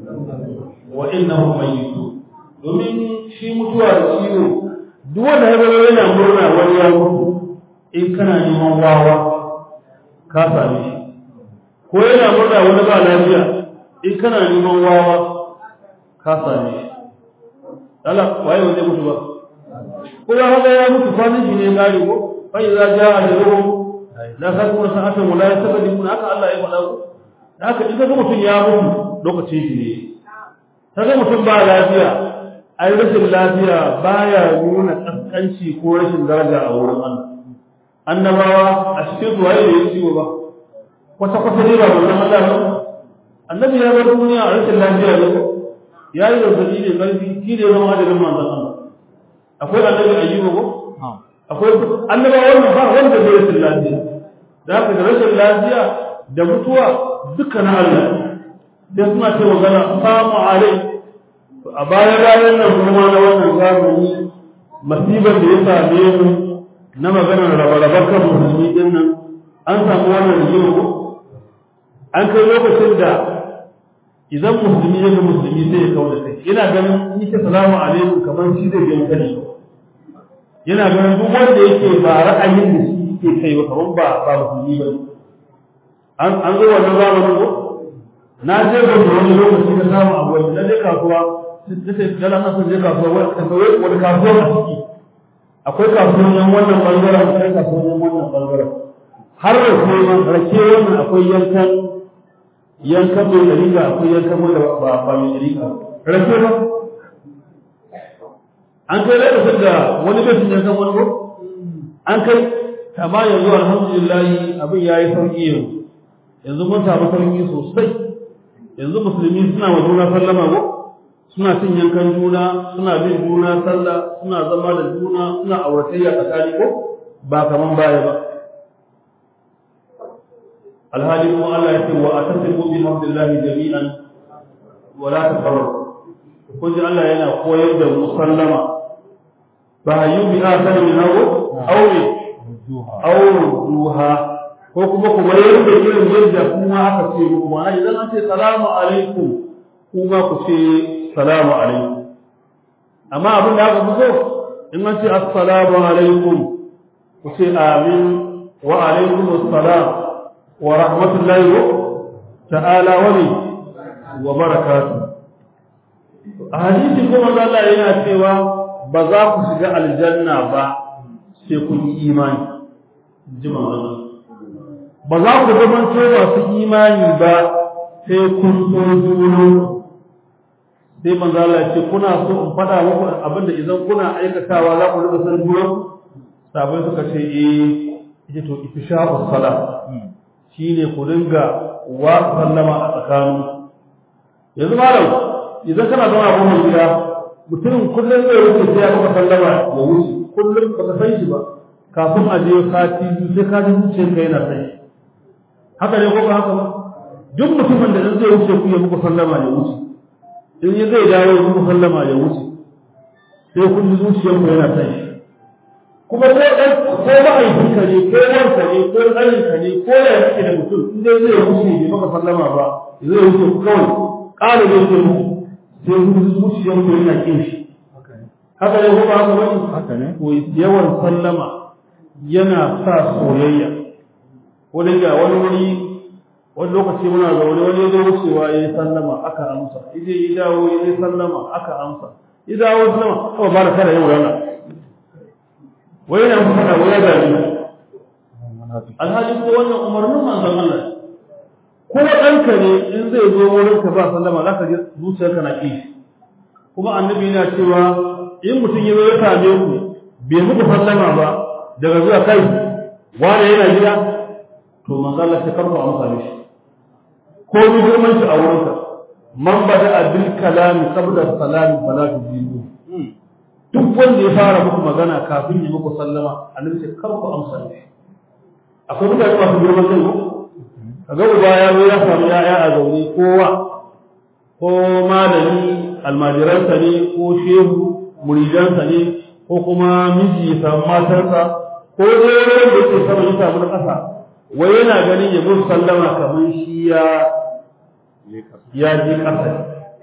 wa innahu mayyitun domin shi mutuwa da ciwo duk wanda ya zama yana murna wani ya mutu in kana neman wawa ka same shi ko yana murna wani ba lafiya in kana neman wawa ka same shi Allah waye wanda mutu ba ko ya haka ya mutu kwanan shi ne gari ko fa idza jaa ajaluhum la takunu sa'atan wala yastaqdimun haka Allah ya faɗa ko haka in kaga mutum ya mutu lokacin shi ne kaga mutum ba lafiya ai rashin lafiya baya nuna kaskanci ko rashin daraja a wurin Allah annabawa a cikin su waye da ya ciwo ba kwata kwata ne ba wannan Allah ba annabi ya bar duniya a rashin lafiya ne ya yi zazzabi ne karfi shi ne zama ajalin manzon Allah akwai annabi ayyuba ko akwai annabawa wannan ba wanda bai rashin lafiya da haka da rashin lafiya da mutuwa duka na Allah sai suna ce magana samu alai a bayan ranar nan kuma na wannan zamani masibar da ya same mu na maganar rabe-raben kan musulmi din nan an samu wannan rigima ko an kai lokacin da idan musulmi ya ga musulmi zai kawo da kai yana ganin in ce salamu alaikum kamar shi zai ga kani yana ganin duk wanda yake ba ra'ayin da shi yake kai ba kamar ba ba musulmi ba an an zo wannan zamanin ko na je ga wani lokaci na samu abu wanda na je kasuwa sai sai dala na son je kasuwa wani wani kasuwa a ciki akwai kasuwan wannan bangaren akwai kasuwan wannan bangaren har da kuma rake wannan akwai yankan yankan mai dariƙa akwai yankan wanda ba ba mai dariƙa rake ba an kai lokacin da wani bai yankan wani ko an kai amma yanzu alhamdulillah abin yayi sauki yanzu yanzu mun samu sauki sosai yanzu musulmi suna wa juna sallama ko suna cin yankan juna suna bin juna sallah suna zama da juna suna auratayya tsakani ko ba kaman baya ba alhali kuma Allah ya ce wa atasimu bi hamdillahi jami'an wa la tafarraqu kun ji Allah yana koyar da musallama ba yi bi asar min hawo aure aure duha ko kuma kuma yadda irin yadda kuma aka ce muku ma'ana idan an ce salamu alaikum kuma ku ce salamu alaikum amma abin da aka fi so in an ce assalamu alaikum ku ce amin wa alaikum assalam wa rahmatullahi ta'ala wa wa barakatuh a hadisi kuma Allah yana cewa ba za ku shiga aljanna ba sai kun yi imani jima ba za ku zama masu imani ba sai kun so juna sai manzo Allah ce kuna so in faɗa muku abinda idan kuna aikatawa za ku riga san juna sabai suka ce eh ita to ifsha'us salat shine ku dinga wa sallama a tsakanin yanzu malam idan kana zama a goma gida mutumin kullum zai wuce sai ya maka sallama ya wuce kullum ba ka san shi ba kafin a je sati biyu sai ka ji zuciyarka yana san shi haka ne ko ba haka ba duk mutumin da in zai wuce ku ya muku sallama ya wuce in ya zai dawo ya muku sallama ya wuce sai kun ji zuciyarku yana san shi kuma ko ɗan ko ma'aikinka ne ko wanka ne ko ɗaninka ne ko da yake da mutum in dai zai wuce bai maka sallama ba zai wuce ku kawai ƙara zai ce muku sai kun zuciyar ku yana kin shi haka ne ko ba haka bane haka ne to yawan sallama yana sa soyayya wani ga wani wuri wani lokaci muna zaune wani ya wucewa ya yi sallama aka amsa ije ya dawo ya yi sallama aka amsa ya dawo sallama kawai ba da kada yau rana wai yana muku faɗa wai ya gani alhali ko wannan umarnin manzon Allah ko ɗanka ne in zai zo wurin ka ba sallama za ka ji zuciyarka na ƙi kuma annabi yana cewa in mutum ya zo ya same ku bai muku sallama ba daga zuwa kai wani yana gida to manzo Allah sai karku amsa mishi ko ni girman shi a wurinka man bada bil kalami qabla salami fala tujibu duk wanda ya fara muku magana kafin ya muku sallama annabi sai karku amsa mishi akwai mutane masu girman kai ko kaga uba ya zo ya samu ya'ya a zaune kowa ko malami almajiransa ne ko shehu muridansa ne ko kuma miji ya samu matarsa ko dai wanda yake sama ya samu na ƙasa wai yana ganin ya musu sallama kamar shi ya ya je ƙasa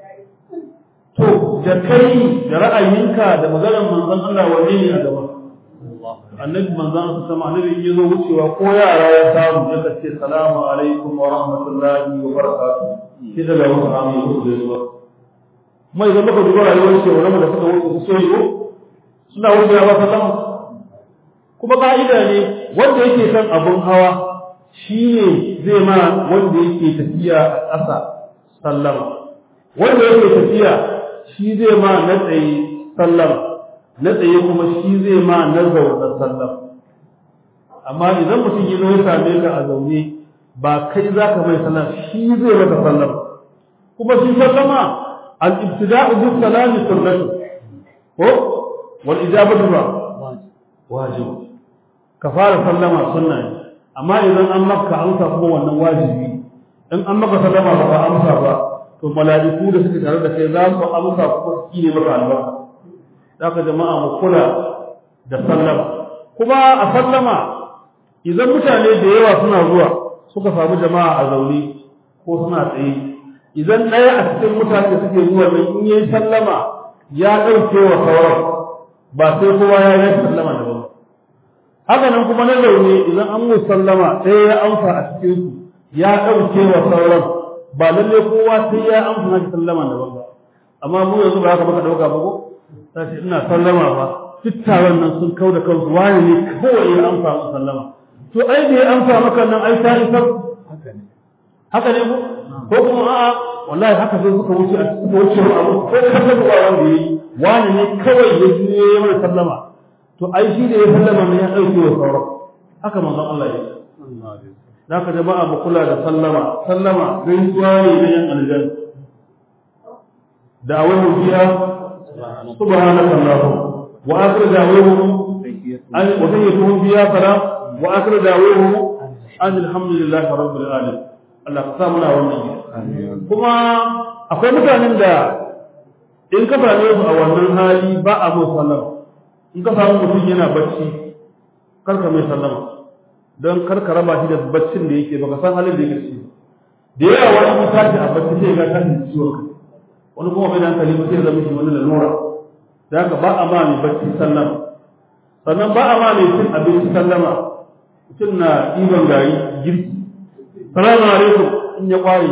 to da kai da ra'ayinka da maganar manzon Allah wanne ne a gaba annabi manzon sa sama annabi ya zo wucewa ko yara ya samu ya ce salamu alaikum wa rahmatullahi wa barakatuh shi daga wasu amu ya musu gaisuwa kuma idan muka duba rayuwar ce wani da suka wuce su soyi ko suna wucewa ba sallama kuma ka'ida ne wanda yake kan abun hawa shi ne zai ma wanda yake tafiya a ƙasa sallama wanda yake tafiya shi zai ma na tsaye sallama na tsaye kuma shi zai ma na zaune sallam amma idan mutum ya zo ya same ka a zaune ba kai za ka mai sallam shi zai maka sallam kuma shi sallama al-ibtida'u bis salami sunnatu ko wal ijabatu ba wajib ka fara sallama sunna ne amma idan an maka amsa kuma wannan wajibi in an maka sallama ba ka amsa ba to mala'iku da suke tare da kai za su amsa kuma su kine maka albarka zaka jama'a mu kula da sallama kuma a sallama idan mutane da yawa suna zuwa suka samu jama'a a zaune ko suna tsaye idan ɗaya a cikin mutane suke zuwa nan in yi sallama ya ɗauke wa sauran ba sai kowa ya yi sallama da ba haka nan kuma na zaune idan an mu sallama ɗaya ya amsa a cikin su ya ɗauke wa sauran ba lalle kowa sai ya amsa na sallama da ba amma mu yanzu ba haka baka ɗauka ba ko sai ina sallama ba duk taron nan sun kau da kansu wani ne kawai ya amsa mu sallama to ai da ya amsa maka nan ai ta isar haka ne haka ne ko ko kuma a'a wallahi haka sai suka wuce a suka wuce abu ko kasa ruwa wanda yayi wani ne kawai ya juye ya mana sallama to ai shi da ya sallama ne ya dauke wa sauran haka manzon Allah ya zaka jama'a mu kula da sallama sallama gaisuwa ne na yan aljanna da'awahu fiha subhanaka allahumma wa akhir da'awahu an wa tayyatuhu fiha salam wa akhir da'awahu an alhamdulillahi rabbil alamin Allah ka sa muna wannan kuma akwai mutanen da in ka same su a wannan hali ba a mai sallama in ka samu mutum yana bacci karka mai sallama don karka raba shi da baccin da yake baka san halin da yake ciki da yawa wani mun tashi a bacci sai ga tashi da ciwon kai wani kuma bai da hankali ba sai zama shi wani lalura da haka ba a ma mai bacci sallama sannan ba a ma mai cin abinci sallama mutum na ɗiban gari girki salamu alaikum in ya kware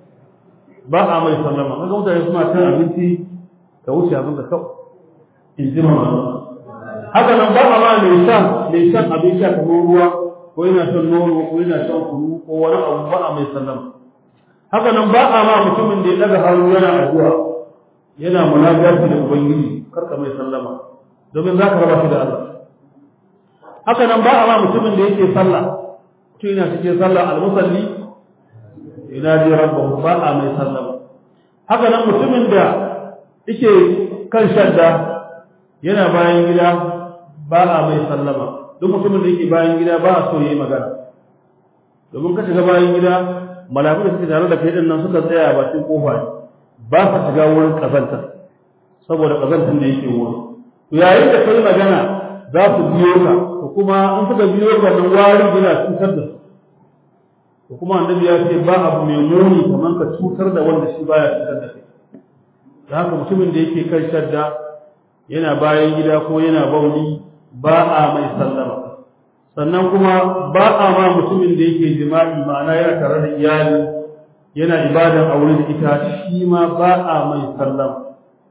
ba a mai sallama kaga mutane suna cin abinci ka wuce abin da kawai in ji mama haka nan ba a ma mai shan mai shan abin sha kamar ruwa ko yana shan nono ko yana shan kunu ko wani abu ba a mai sallama haka nan ba a ma mutumin da ya daga hannu yana addu'a yana munajati da ubangiji karka mai sallama domin za ka raba shi da Allah haka nan ba a ma mutumin da yake sallah mutum yana cikin sallah al-musalli ina ji rabbahu ba a mai sallama haka nan mutumin da yake kan shadda yana bayan gida ba a mai sallama duk mutumin da yake bayan gida ba a so yayi magana domin ka shiga bayan gida mala'iku da suke tare da kai din nan suka tsaya a bakin kofa ne ba ka shiga wurin kazanta saboda kazantar da yake wurin to yayin da kai magana za su biyo ka to kuma in suka biyo ka nan wari yana cutar da su to kuma annabi ya ce ba abu mai muni kamar ka cutar da wanda shi baya cutar da kai da haka mutumin da yake kan shadda yana bayan gida ko yana bauli ba a mai sallama sannan kuma ba a ma mutumin da yake jima'i ma'ana yana tare da iyali yana ibadan aure da ita shi ma ba a mai sallama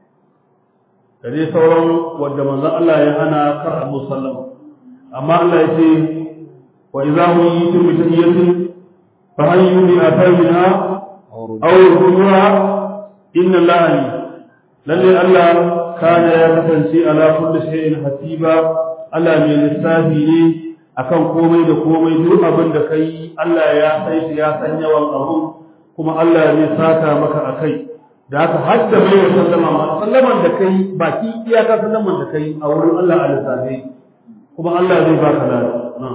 da dai sauran wanda manzon Allah ya hana kar a mu sallama amma Allah ya ce wa idza huyitum bi tahiyyatin fa hayyu bi atayha aw ruha inna allaha lalle Allah kana ya kasance ala kulli shay'in hasiba Allah mai lissafi ne akan komai da komai duk abin da kai Allah ya sai shi ya san yawan abun kuma Allah zai saka maka akai da haka har da mai sallama ma sallaman da kai baki iyaka sallaman da kai a wurin Allah a lissafi kuma Allah zai baka lafiya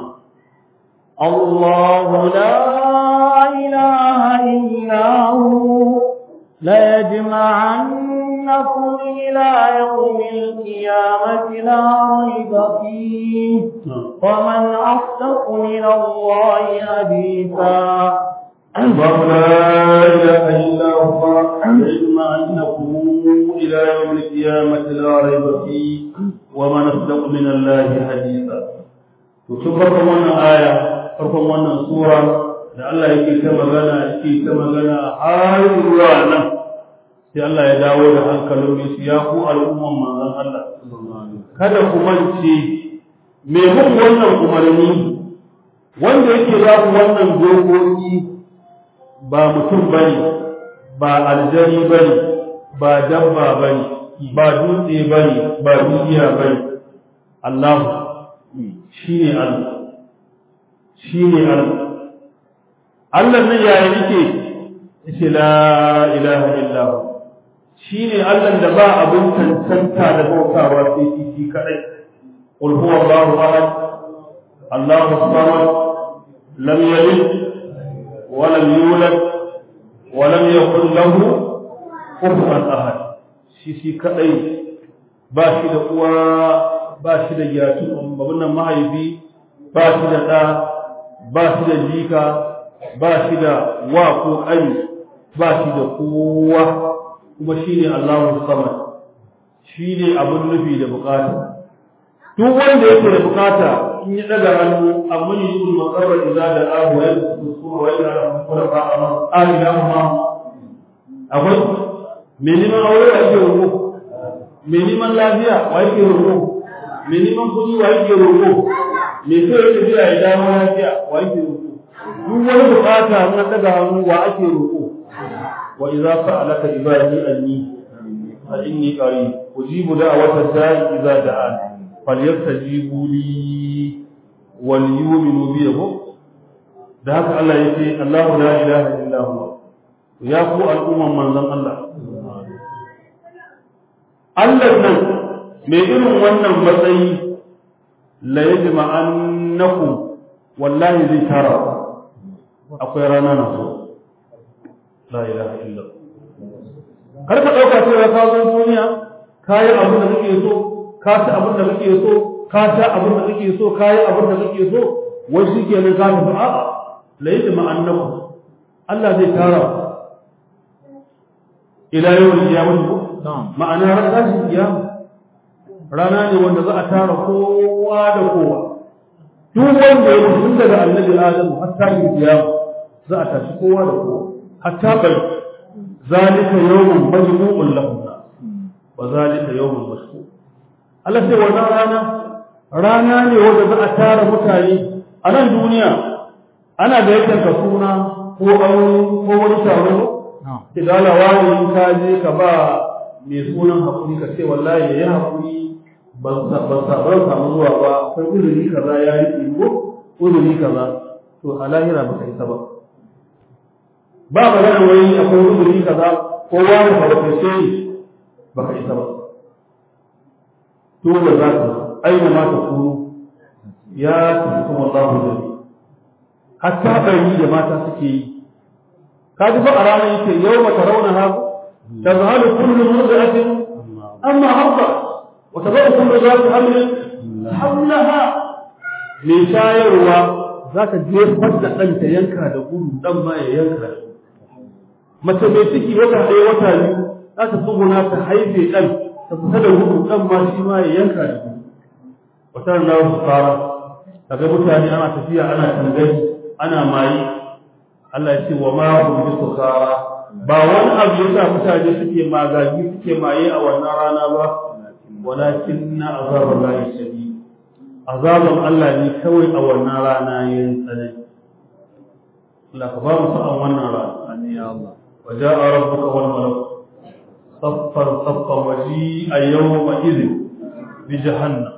الله لا إله إلا هو ليجمعنكم إلى يوم القيامة لا ريب فيه ومن أصدق من الله حديثا الله لا إله إلا هو يجمعنكم إلى يوم القيامة لا ريب فيه ومن أصدق من الله حديثا وشوف wannan aya farkon wannan sura da Allah yake ta magana yake ta magana har zuwa nan sai Allah ya dawo da hankalin su ya ku al'umman manzon Allah kada ku mance me mun wannan umarni wanda yake ba ku wannan dokoki ba mutum bane ba aljani bane ba dabba bane ba dutse bane ba duniya bane Allah shine Allah shine Allah Allah nan yaya yake yace la ilaha illa hu shine Allah da ba abin tantanta da bautawa sai shi shi kadai qul huwa Allahu ahad Allahu samad lam yalid wa lam yulad wa lam yakul lahu kufuwan ahad shi shi kadai ba shi da uwa ba shi da yatu babban nan mahaifi ba shi da da ba shi da jika ba shi da wa ko ƙani ba shi da kowa kuma shi ne Allahu samad shi ne abin nufi da bukata duk wanda yake da bukata in ya daga hannu amma yi sul maqarrar idza da ahu wa yabsu sura wa ila rabbul ba amma alina ma akwai me neman aure wa yake roƙo me neman lafiya wa yake roƙo me neman kuɗi wa yake roƙo me so yake biya ya dawo lafiya wa yake roƙo duk wani bukata na daga hannu wa ake roƙo wa idza sa'alaka ibadi anni fa inni qarib ujibu da'wata da'i idza da'an falyastajibu li wal yu'minu bi da haka Allah ya ce Allahu la ilaha illa huwa ya ku al'umman manzon Allah Allah nan mai irin wannan matsayi la yajma annakum wallahi zai tara akwai rana na so la ilaha illa kar ka dauka cewa ka zo duniya ka yi abin da kake so ka ci abin da kake so ka sha abin da kake so ka yi abin da kake so wai shi ke nan ka tafi a'a la yajma annakum Allah zai tara ila yawon kiyamah ma'ana ran tashin kiyama rana ne wanda za a tara kowa da kowa duk wanda ya mutu tun daga annabi adam har tashin kiyama za a tashi kowa da kowa hatta bai zalika yawmun majmu'un lahum wa zalika yawmun mashhur Allah sai wannan rana rana ne wanda za a tara mutane a nan duniya ana da yakan ka suna ko aure ko wani taro idan wani in ka je ka ba mai sunan hakuri ka ce wallahi yayi hakuri ban ban samu zuwa ba akwai uzuri kaza ya yi ko uzuri kaza to a lahira baka isa ba ba magana wai akwai uzuri kaza ko wani ka baka ce baka isa ba dole za ka aina ma ta kunu ya tafi wallahu jami hatta bari da mata suke yi ka ji fa a ranar yake yau mata rauna ha tazhalu kullu murdatin amma habba wa tabu kullu zati hamlin hawlaha me shayarwa za ka jefar da ɗan ta yanka da gudu ɗan ma ya yanka mace mai ciki wata ɗaya wata biyu za ta tsuguna ta haife ɗan ta fita da gudu ɗan ma shi ma ya yanka da gudu wata na wasu fara kaga mutane ana tafiya ana tangani ana mayi Allah ya ce wa ma hum bi sukara ba wani abu yasa mutane suke magagi suke maye a wannan rana ba walakin na azabar lahi shadid azaban Allah ne kawai a wannan rana yin tsanani Allah ka ba mu sa'an wannan rana amin ya Allah wa ja'a rabbuka wal malak saffan saffan waji'a yawma idhin bi jahannam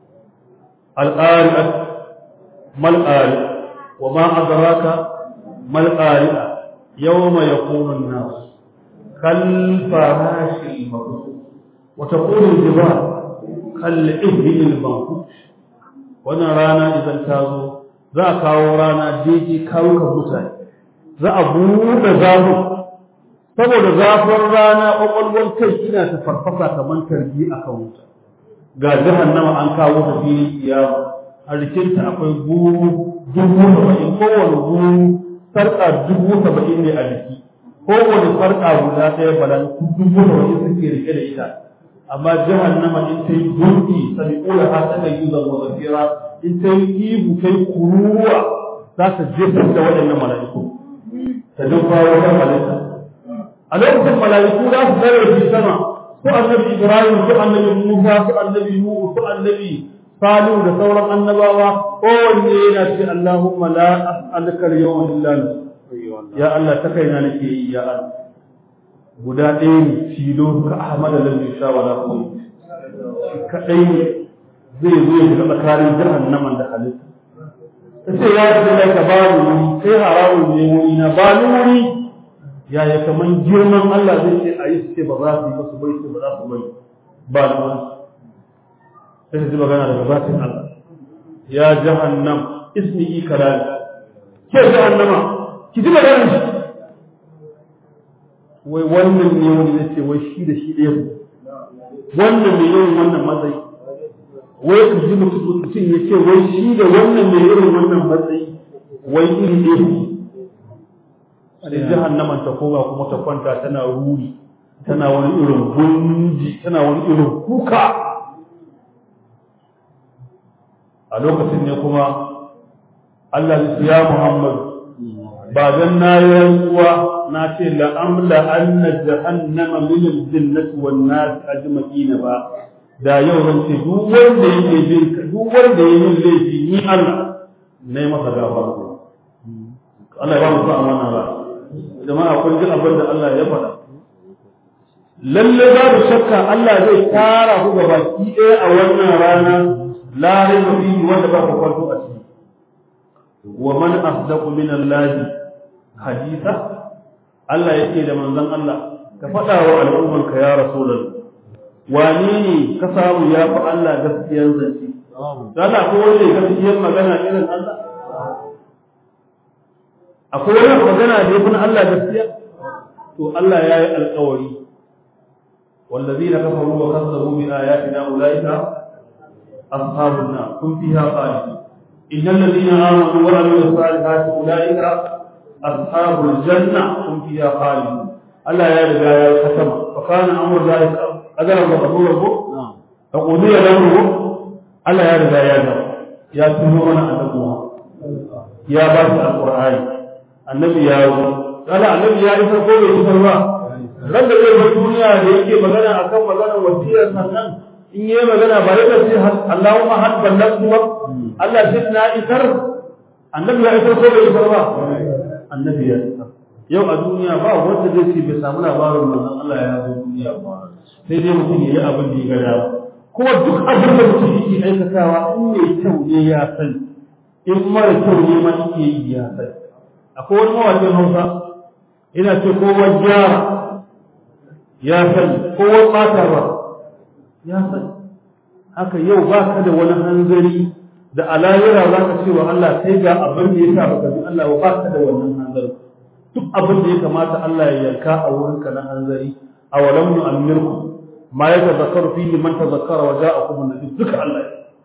al-qari'ah mal qari wa ma adraka mal qari'ah yawma yakunu an-nas kal farashi al-mabthus wa taqulu al-jibal kal ihli al-manfush wannan rana idan ta zo za a kawo rana daidai kawukan mutane za a buɗe zafin saboda zafin rana ƙwaƙwalwar kai ina ta farfasa kamar tarbi a kan wuta ga jahannama an kawo ta filin kiyama a rikinta akwai guru dubu saba'in kowane guru sarƙa dubu saba'in ne a jiki kowane sarƙa guda ɗaya balan dubu saba'in suke rike da ita amma jahannama in ta yi gunki sami ƙula ha ta da yuzan wa zafira in ta yi ihu ta yi kuruwa za ta jefar da waɗannan mala'iku ta jefa wata halitta a lokacin mala'iku za su zare shi sama su annabi ibrahim su annabi musa su annabi nuhu su annabi salihu da sauran annabawa kowanne yana ce allahumma la as'aluka al-yawma illa ya allah ta kaina nake yi ya allah guda ɗaya ne filo ka Ahmad lam yusha wala qum shi kadai ne zai zo ya shiga tsakanin jahannaman da halitta ta ce ya ce da ka bani wuri sai haramun ne wuri na bani wuri ya ya kaman girman Allah zai ce a yi su ce ba za su yi ba su bai su ba za su bai ba ni wuri sai ji magana daga zatin Allah ya jahannam ismi kalali ke jahannama ki ji magana shi wai wannan ne wani ya ce wai shi da shi ɗaya wannan mai yawan wannan matsayi wai ka ji mutum ya ce wai shi da wannan mai irin wannan matsayi wai iri ɗaya sai jahannaman ta koga kuma ta kwanta tana ruri tana wani irin gunji tana wani irin kuka a lokacin ne kuma Allah ya Muhammad ba dan na yi rantsuwa na ce la'amla anna jahannama min al-jinnati wan nas ajma'ina ba da yau zan ce duk wanda yake bin duk wanda yake yin laifi ni Allah nayi masa gafara Allah ya ba mu sa'a wannan ba jama'a kun ji abin da Allah ya faɗa lalle babu shakka Allah zai tara ku ga baki ɗaya a wannan rana la raiba fihi wanda ba ku kwanto a ciki wa man asdaqu min Allah haditha Allah yake da manzon Allah ka faɗa wa al'ummarka ya rasulullah wane ne ka samu ya fi Allah gaskiyar zance Allah ko wanda ya gaskiyar magana irin Allah akwai wani magana da ya fi Allah gaskiya to Allah ya yi alƙawari والذين كفروا وكذبوا بآياتنا أولئك أصحاب النار هم فيها خالدون إن الذين آمنوا وعملوا الصالحات أولئك أصحاب الجنة هم فيها خالدون ألا يا رجال الختم فكان أمر ذلك أجر وقبوله فقضي الأمر ألا يا رجال يا جماعة يا تنورنا أنبوها يا بارك القرآن النبي يا قال النبي يا إسر قول إسر الله ran da zai bar duniya da yake magana akan maganar wasiyar sannan in yi magana ba ya ce Allahumma had ballantu ba Allah shi na isar annabi ya isar ko bai isar ba annabi ya isar yau a duniya ba wanda zai ce bai samu labarin manzon Allah ya zo duniya ba sai dai mutum ya yi abin da ya ga dama kuma duk abin da mutum yake aikatawa in mai kyau ne ya sani in mara kyau ne ma yake yi ya sani akwai wani mawaƙin Hausa ina ce kowa gyara ya sani kowa ɓata ba ya sani haka yau ba ka da wani hanzari da alayira za ka ce wa Allah sai ga abin da ya sa baka bi Allah ba ka da wannan hanzari duk abin da ya kamata Allah ya yanka a wurinka na hanzari a walam nu amirku ma ya tazakkaru fi man tazakkara wa ja'akum an-nabi duka Allah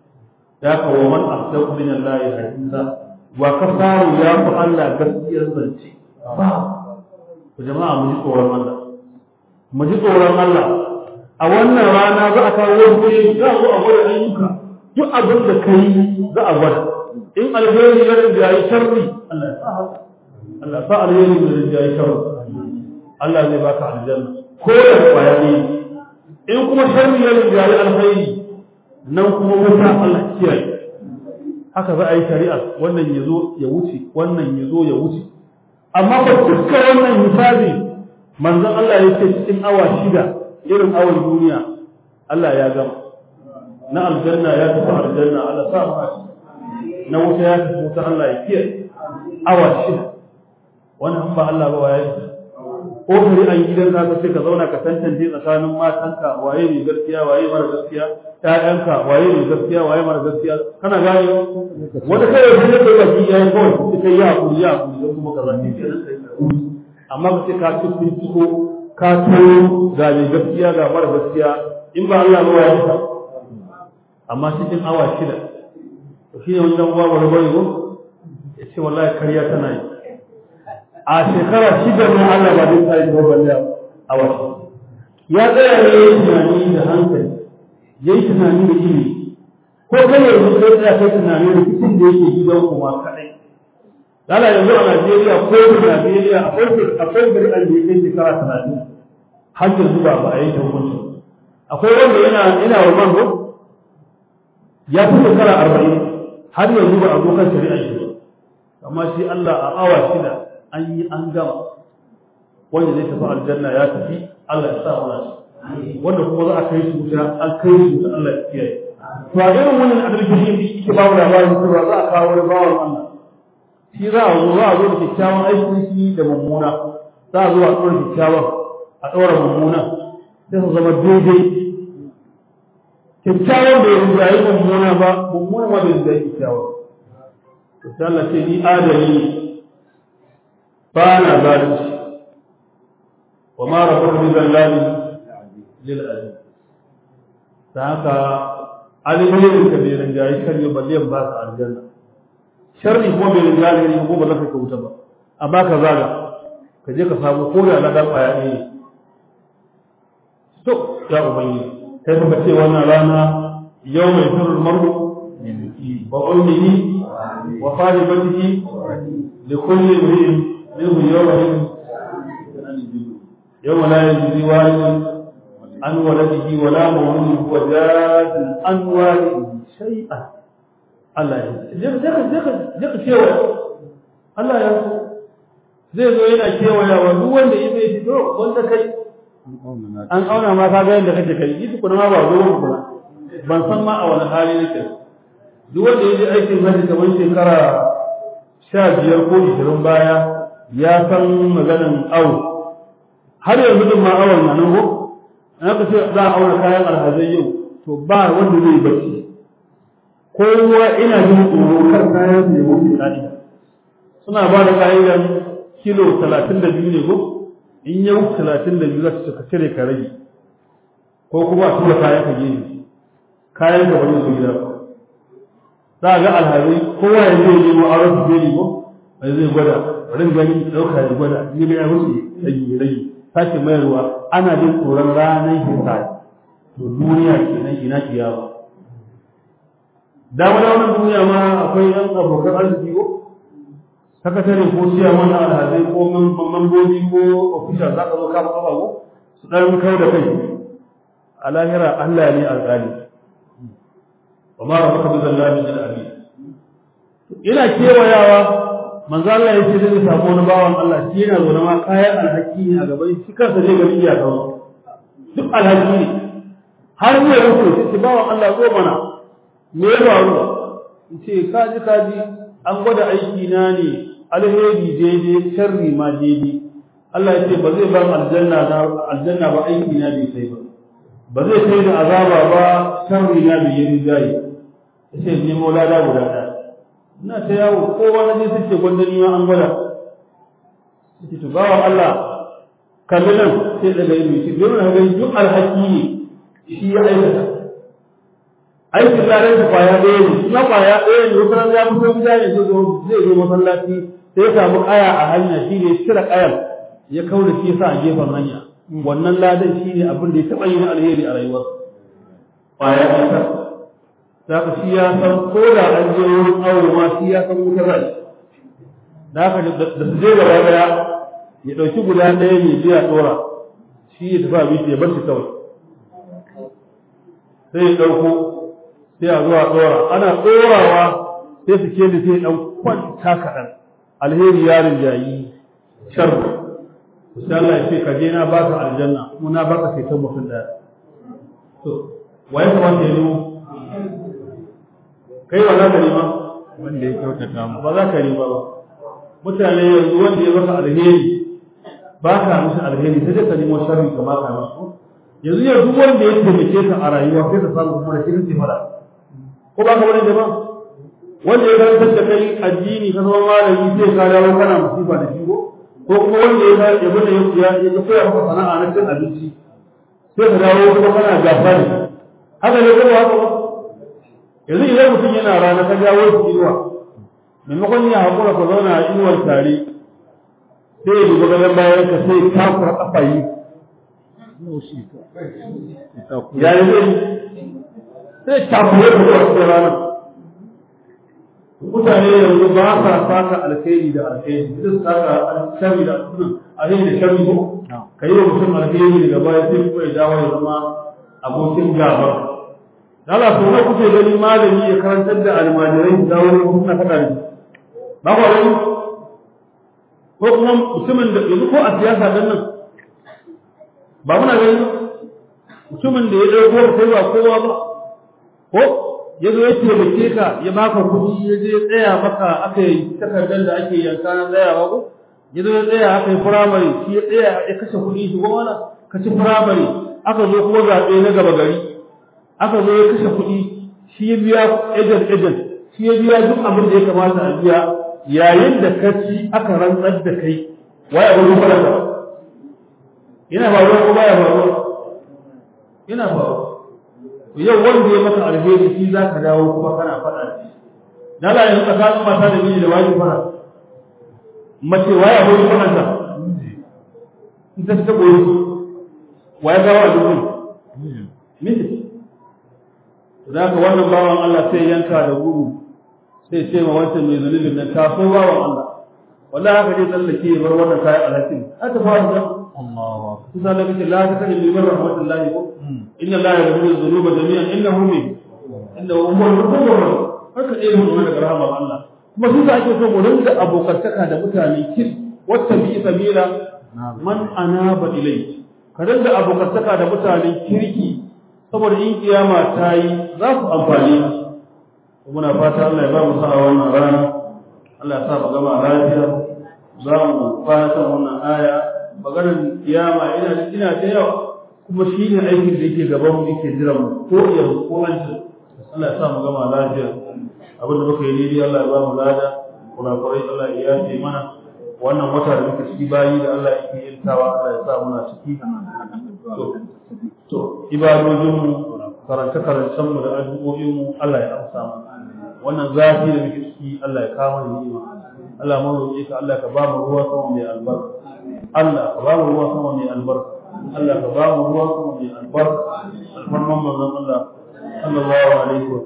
ya ka wa man asdaqu min Allah hadisa wa kafaru ya fi Allah gaskiyar zance ba jama'a mu ji tsoron Allah mu ji tsoron Allah a wannan rana za a kawo wani za a zo a gwada ayyuka duk abin da ka yi za a gwada in alheri ya rinjaye sharri Allah ya sa haka Allah ya sa alheri ya rinjaye sharri Allah zai baka aljanna ko da kwaya ne in kuma sharri ya rinjaye alheri nan kuma wuta Allah kiyaye haka za a yi shari'a wannan ya zo ya wuce wannan ya zo ya wuce amma ba dukkan wannan hisabi manzon Allah ya ce cikin awa shida irin awan duniya Allah ya gama na aljanna ya tafi aljanna Allah sa mu na wuta ya tafi wuta Allah ya kiyaye awa shida wannan ba Allah ba waye ko kare an gidan ka sai ka zauna ka tantance tsakanin matanka waye ne gaskiya waye mara gaskiya ƴaƴanka waye ne gaskiya waye mara gaskiya kana gane wanda kai da kake baki yayi kawai sai ya hakuri ya hakuri kuma ka zanne kenan amma ka ce ka ci binciko ka toyo ga mai gaskiya ga mara gaskiya in ba Allah ba ya ta amma cikin awa shida to shine wani dan uwa wani bari ko ya ce wallahi kariya tana yi a shekara shida ne Allah ba zai tsari ba balle awa ya tsaya ne yayi tunani da hankali yayi tunani da ilimi ko kai yanzu sai tsaya kai tunani da cikin da yake gidan kuma kadai Lala yanzu a Najeriya ko da Najeriya akwai akwai bari an da yake shekara talatin har yanzu ba ba a yi hukunci. Akwai wanda yana yana wa mango ya fi shekara arba'in har yanzu ba a zo kan shari'a shi ba. Amma shi Allah a awa shida an yi an gama wanda zai tafi aljanna ya tafi Allah ya sa mana shi. Wanda kuma za a kai shi wuta an kai shi wuta Allah ya kiyaye. To a irin wannan adalci ke ba mu labarin cewa za a kawo wani bawan Allah shi za a zo za a zo da kyakkyawan aikin shi da mummuna za a zo a ɗora kyakkyawan a ɗora mummuna sai su zama daidai kyakkyawan bai rinjaye mummuna ba mummuna ma bai rinjaye kyakkyawan to sai Allah ce ni adali ne ba na zalunci wa ma rabbuka bi zallami lil aziz ta haka alimin ka bai rinjaye shari'a balle ba ka aljanna sharri ko bai riga ne ko ba za ka wuta ba amma ka zaga ka je ka samu ko da ladan kwaya ne to ya ubangi kai ka ce wannan rana yau mai firul mar'u wa ummihi wa sahibatihi li kulli imrin minhu yawmin yawma la yajzi walidun an waladihi wa la mawludun huwa jazin an walidihi shay'an Allah ya je ka kewa Allah ya so zai zo yana kewayawa duk wanda ya zai fito wanda kai an auna ma ka ga yadda kake kai yi tukuna ma ba zo ku ba ban san ma a wani hali nake duk wanda ya je aikin hajji kamar shekara sha biyar ko ishirin baya ya san maganin awo har yanzu din ma awon na nan ko in aka ce za a auna kayan alhazai yau to ba wanda zai bacci kowa ina jin tsoro kar kayan su ya wuce ka'ida suna ba da ka'idan kilo talatin da biyu ne ko in ya wuce talatin da biyu za su ka cire ka rage ko kuma a tura kayan ka gefe kayan ka wani su gida za a ga alhazai kowa ya zai nemo auren su gani ko a zai gwada rin gani ɗauka ya gwada ni ga ya wuce rage rage sake mayarwa ana jin tsoron ranar hisabi to duniya kenan ina kiyawa dama da wannan duniya ma akwai yan abokan arziki ko sakatare ko siya mana alhazai ko mambobi ko official za ka zo kama kafa ko su ɗan kau da kai a lahira Allah ne alƙali wa ma rabbuka bi zallamin lil abid ina kewayawa manzo Allah ya ce zai samu wani bawan Allah shi yana zaune ma kayan alhaki ne a gaban shi kansa zai ga iyaka duk alhaki ne har zai rufe shi bawan Allah zo mana me ya faru in ce kaji kaji an gwada aiki na ne alheri daidai sharri ma daidai Allah ya ce ba zai ba aljanna na aljanna ba aiki na bai sai ba ba zai kai da azaba ba sharri na bai yi rigayi sai nemo lada guda ɗaya ina ta yawo kowa na je suke gwandani ma an gwada sai to bawa Allah kalli nan sai daga ilmi shi don na gani duk alhaki ne shi ya aikata aikin ladan sa kwaya ɗaya ne kuma kwaya ɗaya ne wata ya fito gida ne zai zo zai zo masallaci sai ya samu kaya a hanya shi ne cire kayan ya kaura shi sa a gefen hanya wannan ladan shi ne abin da ya taɓa yi na alheri a rayuwar kwaya ɗaya za ka shi ya san ko da an je wurin awo ma shi ya san wutar rai da haka da su je gaba ɗaya ya ɗauki guda ɗaya ne biya ɗora shi ya tafi abinci ya bar shi kawai sai ya ɗauko sai a zuwa ɗora ana ɗorawa sai su ke da sai ɗan kwanta kaɗan alheri ya rinjayi shar sai Allah ya ce ka je na baka aljanna kuma na baka ceton mutum ɗaya to waye kamata ya nemo kai ba za ka nema wanda ya kyautata mu ba za ka nema ba mutane yanzu wanda ya maka alheri ba ka musu alheri sai dai ka nemo sharri ka ba ka musu yanzu yau duk wanda ya taimake ka a rayuwa sai ka samu kuma da shi kake fara ko ba ka wani jama'a wanda ya karantar da kai addini ka zama malami sai ka dawo kana musiba da shi ko ko kuma wanda ya ya bada ya ya koya maka sana'a na cin abinci sai ka dawo kuma kana gafa da shi haka ne kuma haka ba yanzu idan mutum yana rana ka jawo shi inuwa maimakon ya haƙura ka zauna a inuwar tare sai ya duba gaban bayan ka sai takura kafa yi ya yi zai sai takura ka zuwa cikin rana mutane yanzu ba sa saka alkhairi da alkhairi sai su saka sharri da alkhairi da sharri ko ka yi wa mutum alkhairi daga baya sai kuma ya dawo ya zama abokin gaba Allah to ne kuke gani malami ya karantar da almajirai da dawo kuma faɗa da ba ku gani ko kuma mutumin da yanzu ko a siyasa dan nan ba muna gani mutumin da ya dauko kai ba kowa ba ko ya zo ya taimake ka ya baka kuɗi ya je ya tsaya maka aka yi takardar da ake yanka na tsayawa ko ya zo ya tsaya aka yi firamare shi ya tsaya ya kashe kuɗi shi goma na ka ci firamare aka zo kuma zaɓe na gaba gari aka zo ya kashe kuɗi shi ya biya ejen ejen shi ya biya duk abin da ya kamata a biya yayin da ka ci aka rantsar da kai waye abin da fara yana faruwa ko baya faruwa yana faruwa yau wanda ya maka alheri shi za ka dawo kuma kana faɗa da shi dala yanzu tsakanin mata da miji da waye fara mace waye abin da fara in ta ta goyi waye gawa a dukkan miji za ka wannan bawan Allah sai yanka da gudu sai ce ma wancan mai zunubin nan taso bawan Allah wallahi haka dai tsallake ya bar wannan kayan alhakin haka fara da Allahu akbar kusa da kace la ta kalli min rahmatullahi ko inna la yaghfiru dhunuba jami'an innahu min innahu huwal ghafurur rahim haka dai mun daga rahmar Allah kuma su ake so mu rinka abokantaka da mutane kir wata bi sabila man anaba ilayhi ka rinka abokantaka da mutanen kirki saboda in kiyama ta yi za su amfani muna fata Allah ya ba mu sa'a wannan rana Allah Allah ya sa mu gama lafiya za mu fara wannan aya maganar kiyama ina ina da yawa kuma shi ne aikin da yake gaban mu yake jiran mu ko yanzu ko an ji Allah ya sa mu gama lafiya abin da muka yi daidai Allah ya ba mu lada kurakurai Allah ya yafe mana wannan wata da muka ciki bayi da Allah yake yantawa Allah ya sa muna ciki to to ibadojin mu karanta karancen mu da addu'o'in mu Allah ya amsa mu wannan zafi da muke ciki Allah ya kawo mana ni'ima Allah mu roƙe ka Allah ka ba mu ruwa sama mai albarka Allah ka ba mu ruwa sama mai albarka Allah ka ba mu ruwa sama mai albarka alfarman manzon Allah sallallahu alaihi wa